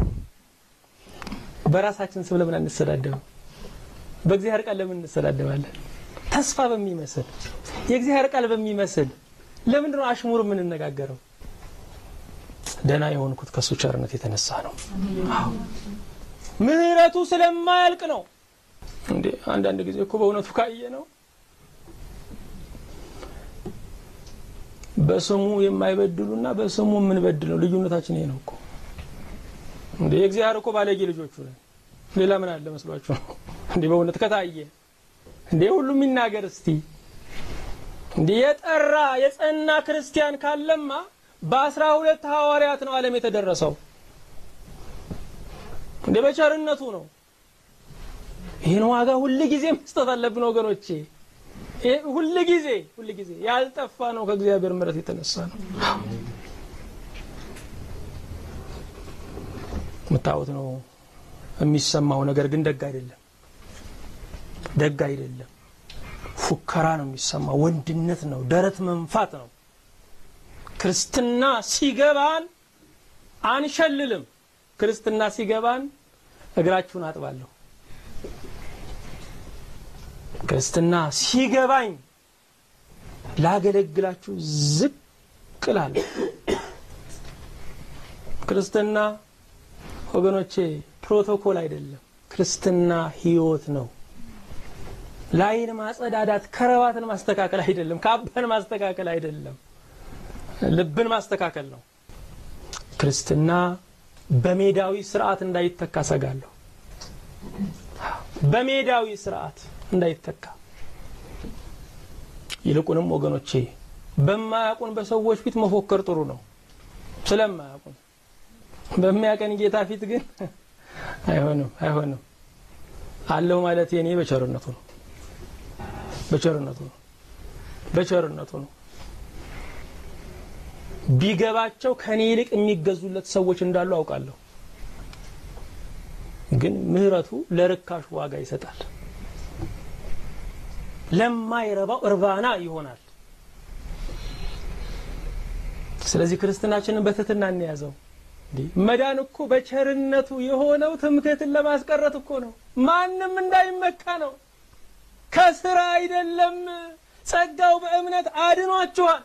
በራሳችን ስም ለምን አንሰዳደብም? በእግዚአብሔር ቃል ለምን እንሰዳደባለን? ተስፋ በሚመስል የእግዚአብሔር ቃል በሚመስል ለምንድን ነው አሽሙር የምንነጋገረው? ደህና የሆንኩት ከእሱ ቸርነት የተነሳ ነው። ምሕረቱ ስለማያልቅ ነው። እንዴ አንዳንድ ጊዜ እኮ በእውነቱ ካየ ነው በስሙ የማይበድሉና በስሙ የምንበድል ነው። ልዩነታችን ይሄ ነው እኮ እንዴ የእግዚአብሔር እኮ ባለጌ ልጆቹ ነን። ሌላ ምን አለ መስሏችሁ ነው እንዴ? በእውነት ከታየ እንዴ ሁሉም ይናገር እስቲ። እንዴ የጠራ የጸና ክርስቲያን ካለማ በአስራ ሁለት ሐዋርያት ነው ዓለም የተደረሰው። እንዴ በቸርነቱ ነው። ይህን ዋጋ ሁል ጊዜ መስጠት አለብን ወገኖቼ። ሁል ጊዜ ሁል ጊዜ ያልጠፋ ነው ከእግዚአብሔር ምሕረት የተነሳ ነው። የምታዩት ነው የሚሰማው ነገር ግን ደግ አይደለም፣ ደግ አይደለም። ፉከራ ነው የሚሰማው፣ ወንድነት ነው፣ ደረት መንፋት ነው። ክርስትና ሲገባን አንሸልልም። ክርስትና ሲገባን እግራችሁን አጥባለሁ። ክርስትና ሲገባኝ ላገለግላችሁ ዝቅ እላለሁ። ክርስትና ወገኖቼ ፕሮቶኮል አይደለም። ክርስትና ሕይወት ነው። ላይን ማጸዳዳት፣ ከረባትን ማስተካከል አይደለም። ካባን ማስተካከል አይደለም። ልብን ማስተካከል ነው። ክርስትና በሜዳዊ ስርዓት እንዳይተካ ሰጋለሁ። በሜዳዊ ስርዓት እንዳይተካ ይልቁንም ወገኖቼ በማያውቁን በሰዎች ፊት መፎከር ጥሩ ነው። ስለማያውቁን በሚያቀን ጌታ ፊት ግን አይሆንም፣ አይሆንም። አለሁ ማለት የኔ በቸርነቱ ነው፣ በቸርነቱ ነው፣ በቸርነቱ ነው። ቢገባቸው ከኔ ይልቅ የሚገዙለት ሰዎች እንዳሉ አውቃለሁ። ግን ምሕረቱ ለርካሹ ዋጋ ይሰጣል። ለማይረባው እርባና ይሆናል። ስለዚህ ክርስትናችንን በትህትና እንያዘው። መዳን እኮ በቸርነቱ የሆነው ትምክህትን ለማስቀረት እኮ ነው። ማንም እንዳይመካ ነው። ከስራ አይደለም። ጸጋው በእምነት አድኗችኋል።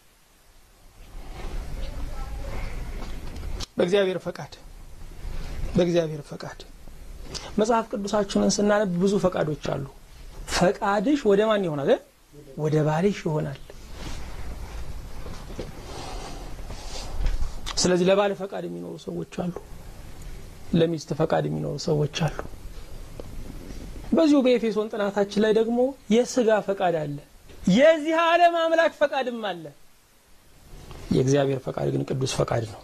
በእግዚአብሔር ፈቃድ በእግዚአብሔር ፈቃድ መጽሐፍ ቅዱሳችንን ስናነብ ብዙ ፈቃዶች አሉ። ፈቃድሽ ወደ ማን ይሆናል? ወደ ባልሽ ይሆናል። ስለዚህ ለባል ፈቃድ የሚኖሩ ሰዎች አሉ፣ ለሚስት ፈቃድ የሚኖሩ ሰዎች አሉ። በዚሁ በኤፌሶን ጥናታችን ላይ ደግሞ የስጋ ፈቃድ አለ፣ የዚህ ዓለም አምላክ ፈቃድም አለ። የእግዚአብሔር ፈቃድ ግን ቅዱስ ፈቃድ ነው።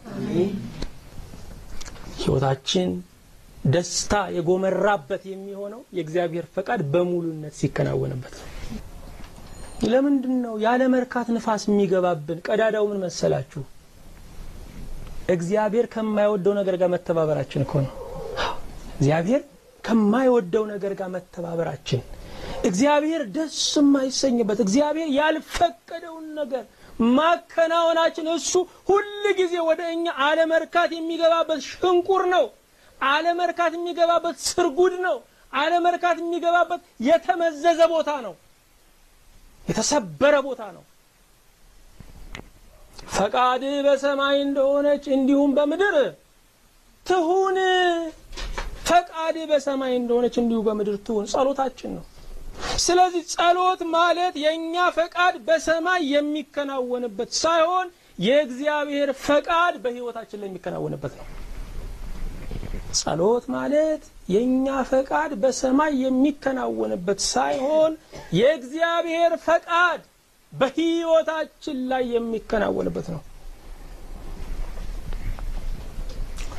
ሕይወታችን ደስታ የጎመራበት የሚሆነው የእግዚአብሔር ፈቃድ በሙሉነት ሲከናወንበት ነው። ለምንድን ነው ያለ መርካት ንፋስ የሚገባብን? ቀዳዳው ምን መሰላችሁ? እግዚአብሔር ከማይወደው ነገር ጋር መተባበራችን እኮ ነው። እግዚአብሔር ከማይወደው ነገር ጋር መተባበራችን፣ እግዚአብሔር ደስ የማይሰኝበት እግዚአብሔር ያልፈቀደውን ነገር ማከናወናችን፣ እሱ ሁል ጊዜ ወደ እኛ አለመርካት የሚገባበት ሽንቁር ነው። አለመርካት የሚገባበት ስርጉድ ነው። አለመርካት የሚገባበት የተመዘዘ ቦታ ነው። የተሰበረ ቦታ ነው። ፈቃድ በሰማይ እንደሆነች እንዲሁም በምድር ትሁን። ፈቃድ በሰማይ እንደሆነች እንዲሁ በምድር ትሁን ጸሎታችን ነው። ስለዚህ ጸሎት ማለት የእኛ ፈቃድ በሰማይ የሚከናወንበት ሳይሆን የእግዚአብሔር ፈቃድ በሕይወታችን ላይ የሚከናወንበት ነው። ጸሎት ማለት የእኛ ፈቃድ በሰማይ የሚከናወንበት ሳይሆን የእግዚአብሔር ፈቃድ በሕይወታችን ላይ የሚከናወንበት ነው።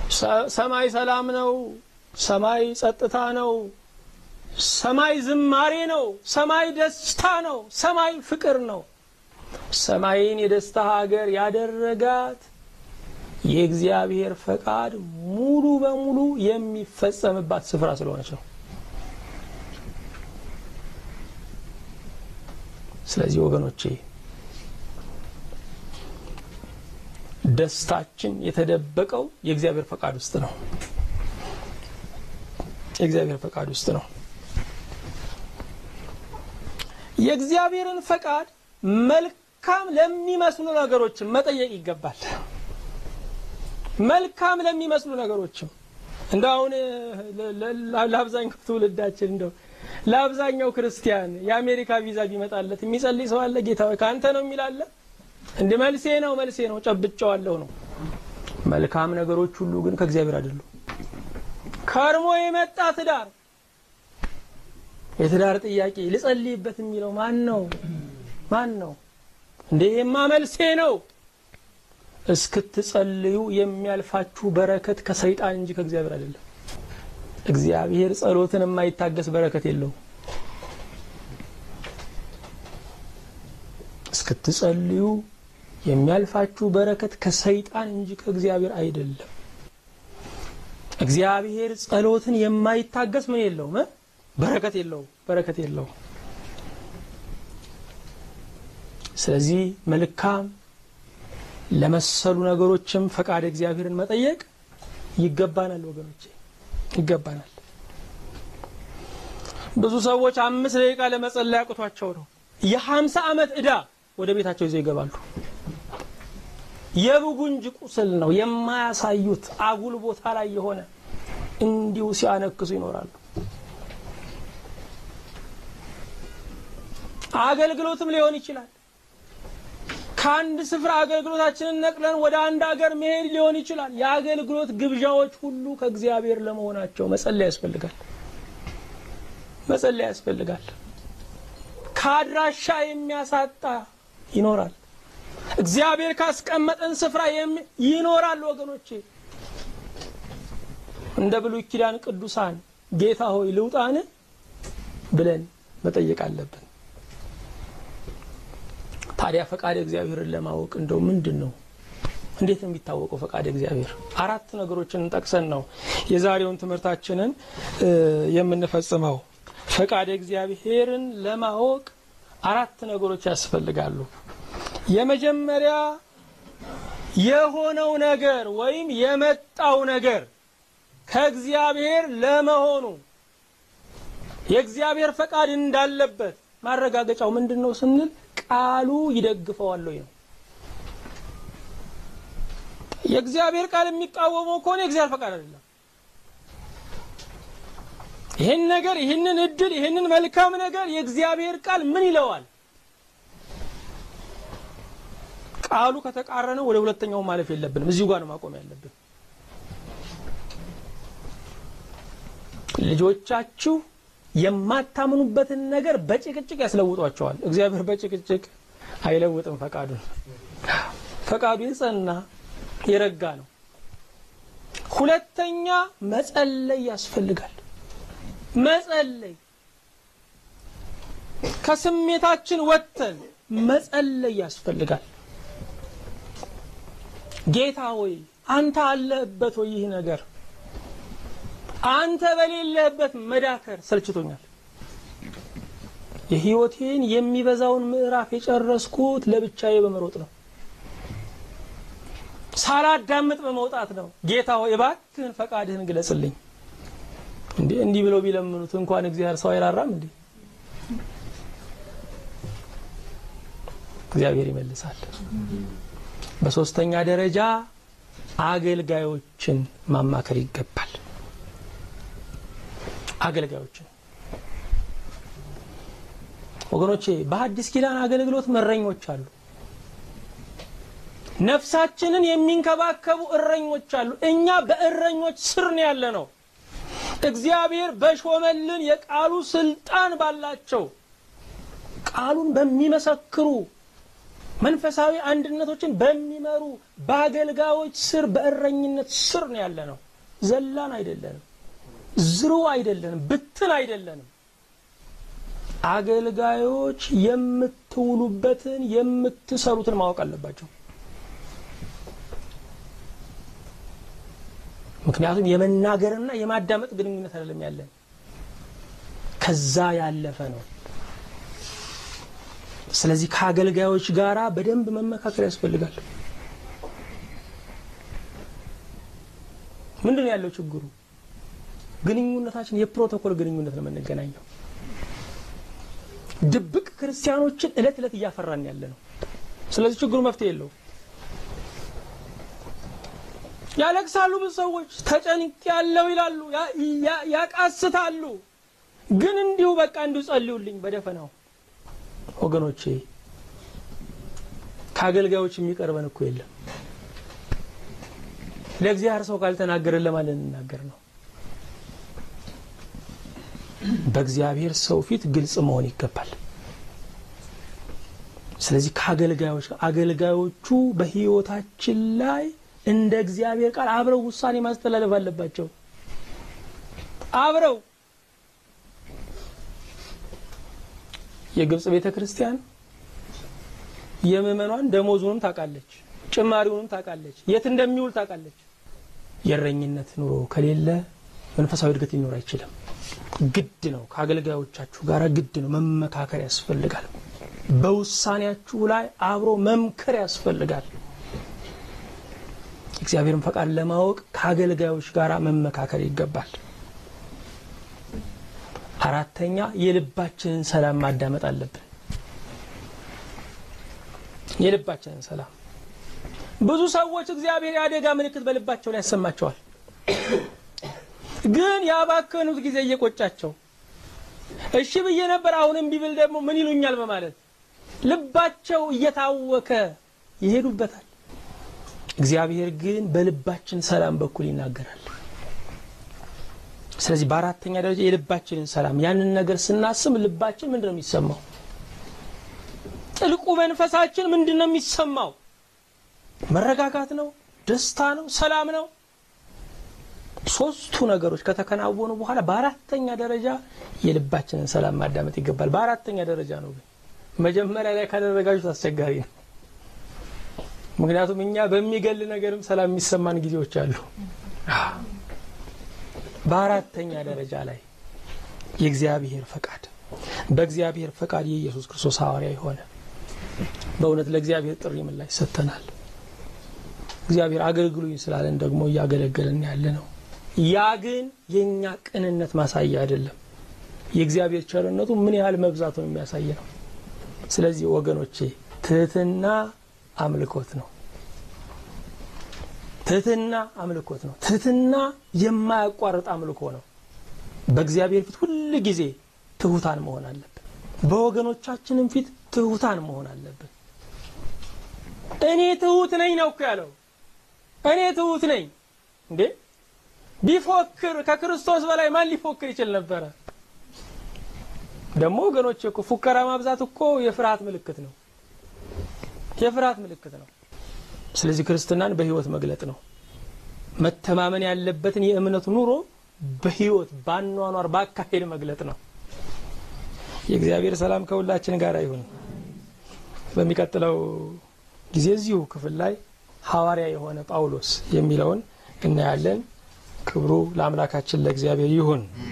ሰማይ ሰላም ነው። ሰማይ ጸጥታ ነው። ሰማይ ዝማሬ ነው። ሰማይ ደስታ ነው። ሰማይ ፍቅር ነው። ሰማይን የደስታ ሀገር ያደረጋት የእግዚአብሔር ፈቃድ ሙሉ በሙሉ የሚፈጸምባት ስፍራ ስለሆነች ነው። ስለዚህ ወገኖቼ ደስታችን የተደበቀው የእግዚአብሔር ፈቃድ ውስጥ ነው። የእግዚአብሔር ፈቃድ ውስጥ ነው። የእግዚአብሔርን ፈቃድ መልካም ለሚመስሉ ነገሮችም መጠየቅ ይገባል። መልካም ለሚመስሉ ነገሮችም እንደ አሁን ለአብዛኛው ትውልዳችን እንደው ለአብዛኛው ክርስቲያን የአሜሪካ ቪዛ ቢመጣለት የሚጸልይ ሰው አለ? ጌታ ሆይ ከአንተ ነው የሚላለ እንደ መልሴ ነው መልሴ ነው ጨብጨዋለሁ ነው። መልካም ነገሮች ሁሉ ግን ከእግዚአብሔር አይደሉም። ከርሞ የመጣ ትዳር የትዳር ጥያቄ ልጸልይበት የሚለው ማን ነው? ማን ነው እንዴ? የማ መልሴ ነው እስክትጸልዩ የሚያልፋችሁ በረከት ከሰይጣን እንጂ ከእግዚአብሔር አይደለም። እግዚአብሔር ጸሎትን የማይታገስ በረከት የለውም። እስክትጸልዩ የሚያልፋችሁ በረከት ከሰይጣን እንጂ ከእግዚአብሔር አይደለም። እግዚአብሔር ጸሎትን የማይታገስ ምን የለውም? በረከት የለውም። በረከት የለውም። ስለዚህ መልካም ለመሰሉ ነገሮችም ፈቃድ እግዚአብሔርን መጠየቅ ይገባናል ወገኖቼ፣ ይገባናል። ብዙ ሰዎች አምስት ደቂቃ ለመጸለይ አቅቷቸው ነው የሀምሳ ዓመት ዕዳ ወደ ቤታቸው ይዘው ይገባሉ። የብጉንጅ ቁስል ነው የማያሳዩት አጉል ቦታ ላይ የሆነ እንዲሁ ሲያነክሱ ይኖራሉ። አገልግሎትም ሊሆን ይችላል። ከአንድ ስፍራ አገልግሎታችንን ነቅለን ወደ አንድ አገር መሄድ ሊሆን ይችላል። የአገልግሎት ግብዣዎች ሁሉ ከእግዚአብሔር ለመሆናቸው መጸለይ ያስፈልጋል። መጸለይ ያስፈልጋል። ከአድራሻ የሚያሳጣ ይኖራል። እግዚአብሔር ካስቀመጠን ስፍራ ይኖራል። ወገኖቼ እንደ ብሉይ ኪዳን ቅዱሳን ጌታ ሆይ ልውጣን ብለን መጠየቅ አለብን። ታዲያ ፈቃድ እግዚአብሔርን ለማወቅ እንደው ምንድን ነው? እንዴት ነው የሚታወቀው ፈቃድ እግዚአብሔር? አራት ነገሮችን ጠቅሰን ነው የዛሬውን ትምህርታችንን የምንፈጽመው። ፈቃድ እግዚአብሔርን ለማወቅ አራት ነገሮች ያስፈልጋሉ። የመጀመሪያ የሆነው ነገር ወይም የመጣው ነገር ከእግዚአብሔር ለመሆኑ የእግዚአብሔር ፈቃድ እንዳለበት ማረጋገጫው ምንድን ነው ስንል ቃሉ ይደግፈዋል ወይ ነው። የእግዚአብሔር ቃል የሚቃወመው ከሆነ የእግዚአብሔር ፈቃድ አይደለም። ይህን ነገር ይህንን እድል ይህንን መልካም ነገር የእግዚአብሔር ቃል ምን ይለዋል? ቃሉ ከተቃረነ ወደ ሁለተኛው ማለፍ የለብንም። እዚሁ ጋር ነው ማቆም ያለብን። ልጆቻችሁ የማታምኑበትን ነገር በጭቅጭቅ ያስለውጧቸዋል። እግዚአብሔር በጭቅጭቅ አይለውጥም ፈቃዱን። ፈቃዱ የጸና የረጋ ነው። ሁለተኛ መጸለይ ያስፈልጋል። መጸለይ ከስሜታችን ወጥተን መጸለይ ያስፈልጋል። ጌታ ሆይ አንተ አለህበት ወይ? ይህ ነገር አንተ በሌለህበት መዳከር ሰልችቶኛል። የሕይወቴን የሚበዛውን ምዕራፍ የጨረስኩት ለብቻዬ በመሮጥ ነው፣ ሳላዳምጥ በመውጣት ነው። ጌታ ሆይ እባክህን ፈቃድህን ግለጽልኝ። እንዴ እንዲህ ብለው ቢለምኑት እንኳን እግዚአብሔር ሰው አይራራም እንዴ? እግዚአብሔር ይመልሳል። በሶስተኛ ደረጃ አገልጋዮችን ማማከር ይገባል። አገልጋዮችን ወገኖቼ፣ በሐዲስ ኪዳን አገልግሎት እረኞች አሉ። ነፍሳችንን የሚንከባከቡ እረኞች አሉ። እኛ በእረኞች ስር ነው ያለ ነው። እግዚአብሔር በሾመልን የቃሉ ስልጣን ባላቸው ቃሉን በሚመሰክሩ መንፈሳዊ አንድነቶችን በሚመሩ በአገልጋዮች ስር በእረኝነት ስር ነው ያለ ነው። ዘላን አይደለንም፣ ዝሩ አይደለንም፣ ብትን አይደለንም። አገልጋዮች የምትውሉበትን የምትሰሩትን ማወቅ አለባቸው። ምክንያቱም የመናገርና የማዳመጥ ግንኙነት አይደለም ያለን፣ ከዛ ያለፈ ነው። ስለዚህ ከአገልጋዮች ጋር በደንብ መመካከር ያስፈልጋል። ምንድን ነው ያለው ችግሩ? ግንኙነታችን የፕሮቶኮል ግንኙነት ነው የምንገናኘው። ድብቅ ክርስቲያኖችን እለት እለት እያፈራን ያለ ነው። ስለዚህ ችግሩ መፍትሄ የለው። ያለቅሳሉ፣ ብዙ ሰዎች ተጨንቅ ያለው ይላሉ፣ ያቃስታሉ። ግን እንዲሁ በቃ እንዲሁ ጸልዩልኝ በደፈናው ወገኖቼ ከአገልጋዮች የሚቀርበን እኮ የለም። ለእግዚአብሔር ሰው ካልተናገረን ለማን ልንናገር ነው? በእግዚአብሔር ሰው ፊት ግልጽ መሆን ይገባል። ስለዚህ ከአገልጋዮች አገልጋዮቹ በሕይወታችን ላይ እንደ እግዚአብሔር ቃል አብረው ውሳኔ ማስተላለፍ አለባቸው። አብረው የግብጽ ቤተ ክርስቲያን የምዕመኗን ደሞዙንም ታውቃለች፣ ጭማሪውንም ታውቃለች፣ የት እንደሚውል ታውቃለች። የእረኝነት ኑሮ ከሌለ መንፈሳዊ እድገት ሊኖር አይችልም። ግድ ነው። ከአገልጋዮቻችሁ ጋር ግድ ነው። መመካከር ያስፈልጋል። በውሳኔያችሁ ላይ አብሮ መምከር ያስፈልጋል። እግዚአብሔርን ፈቃድ ለማወቅ ከአገልጋዮች ጋር መመካከር ይገባል። አራተኛ የልባችንን ሰላም ማዳመጥ አለብን። የልባችንን ሰላም ብዙ ሰዎች እግዚአብሔር የአደጋ ምልክት በልባቸው ላይ ያሰማቸዋል። ግን ያባከኑት ጊዜ እየቆጫቸው እሺ ብዬ ነበር አሁን እምቢ ብል ደግሞ ምን ይሉኛል በማለት ልባቸው እየታወከ ይሄዱበታል። እግዚአብሔር ግን በልባችን ሰላም በኩል ይናገራል። ስለዚህ በአራተኛ ደረጃ የልባችንን ሰላም ያንን ነገር ስናስብ ልባችን ምንድን ነው የሚሰማው? ጥልቁ መንፈሳችን ምንድን ነው የሚሰማው? መረጋጋት ነው? ደስታ ነው? ሰላም ነው? ሶስቱ ነገሮች ከተከናወኑ በኋላ በአራተኛ ደረጃ የልባችንን ሰላም ማዳመጥ ይገባል። በአራተኛ ደረጃ ነው። ግን መጀመሪያ ላይ ካደረጋችሁት አስቸጋሪ ነው። ምክንያቱም እኛ በሚገል ነገርም ሰላም የሚሰማን ጊዜዎች አሉ። በአራተኛ ደረጃ ላይ የእግዚአብሔር ፈቃድ በእግዚአብሔር ፈቃድ የኢየሱስ ክርስቶስ ሐዋርያ የሆነ በእውነት ለእግዚአብሔር ጥሪ ምላሽ ሰጥተናል። እግዚአብሔር አገልግሉኝ ስላለን ደግሞ እያገለገለን ያለ ነው። ያ ግን የእኛ ቅንነት ማሳያ አይደለም። የእግዚአብሔር ቸርነቱ ምን ያህል መብዛቱን የሚያሳይ ነው። ስለዚህ ወገኖቼ ትህትና አምልኮት ነው። ትህትና አምልኮት ነው። ትህትና የማያቋርጥ አምልኮ ነው። በእግዚአብሔር ፊት ሁል ጊዜ ትሁታን መሆን አለብን። በወገኖቻችንም ፊት ትሁታን መሆን አለብን። እኔ ትሁት ነኝ ነው እኮ ያለው። እኔ ትሁት ነኝ እንዴ! ቢፎክር ከክርስቶስ በላይ ማን ሊፎክር ይችል ነበረ? ደግሞ ወገኖች እኮ ፉከራ ማብዛት እኮ የፍርሃት ምልክት ነው። የፍርሃት ምልክት ነው። ስለዚህ ክርስትናን በሕይወት መግለጥ ነው። መተማመን ያለበትን የእምነት ኑሮ በሕይወት ባኗኗር ባካሄድ መግለጥ ነው። የእግዚአብሔር ሰላም ከሁላችን ጋር ይሁን። በሚቀጥለው ጊዜ እዚሁ ክፍል ላይ ሐዋርያ የሆነ ጳውሎስ የሚለውን እናያለን። ክብሩ ለአምላካችን ለእግዚአብሔር ይሁን።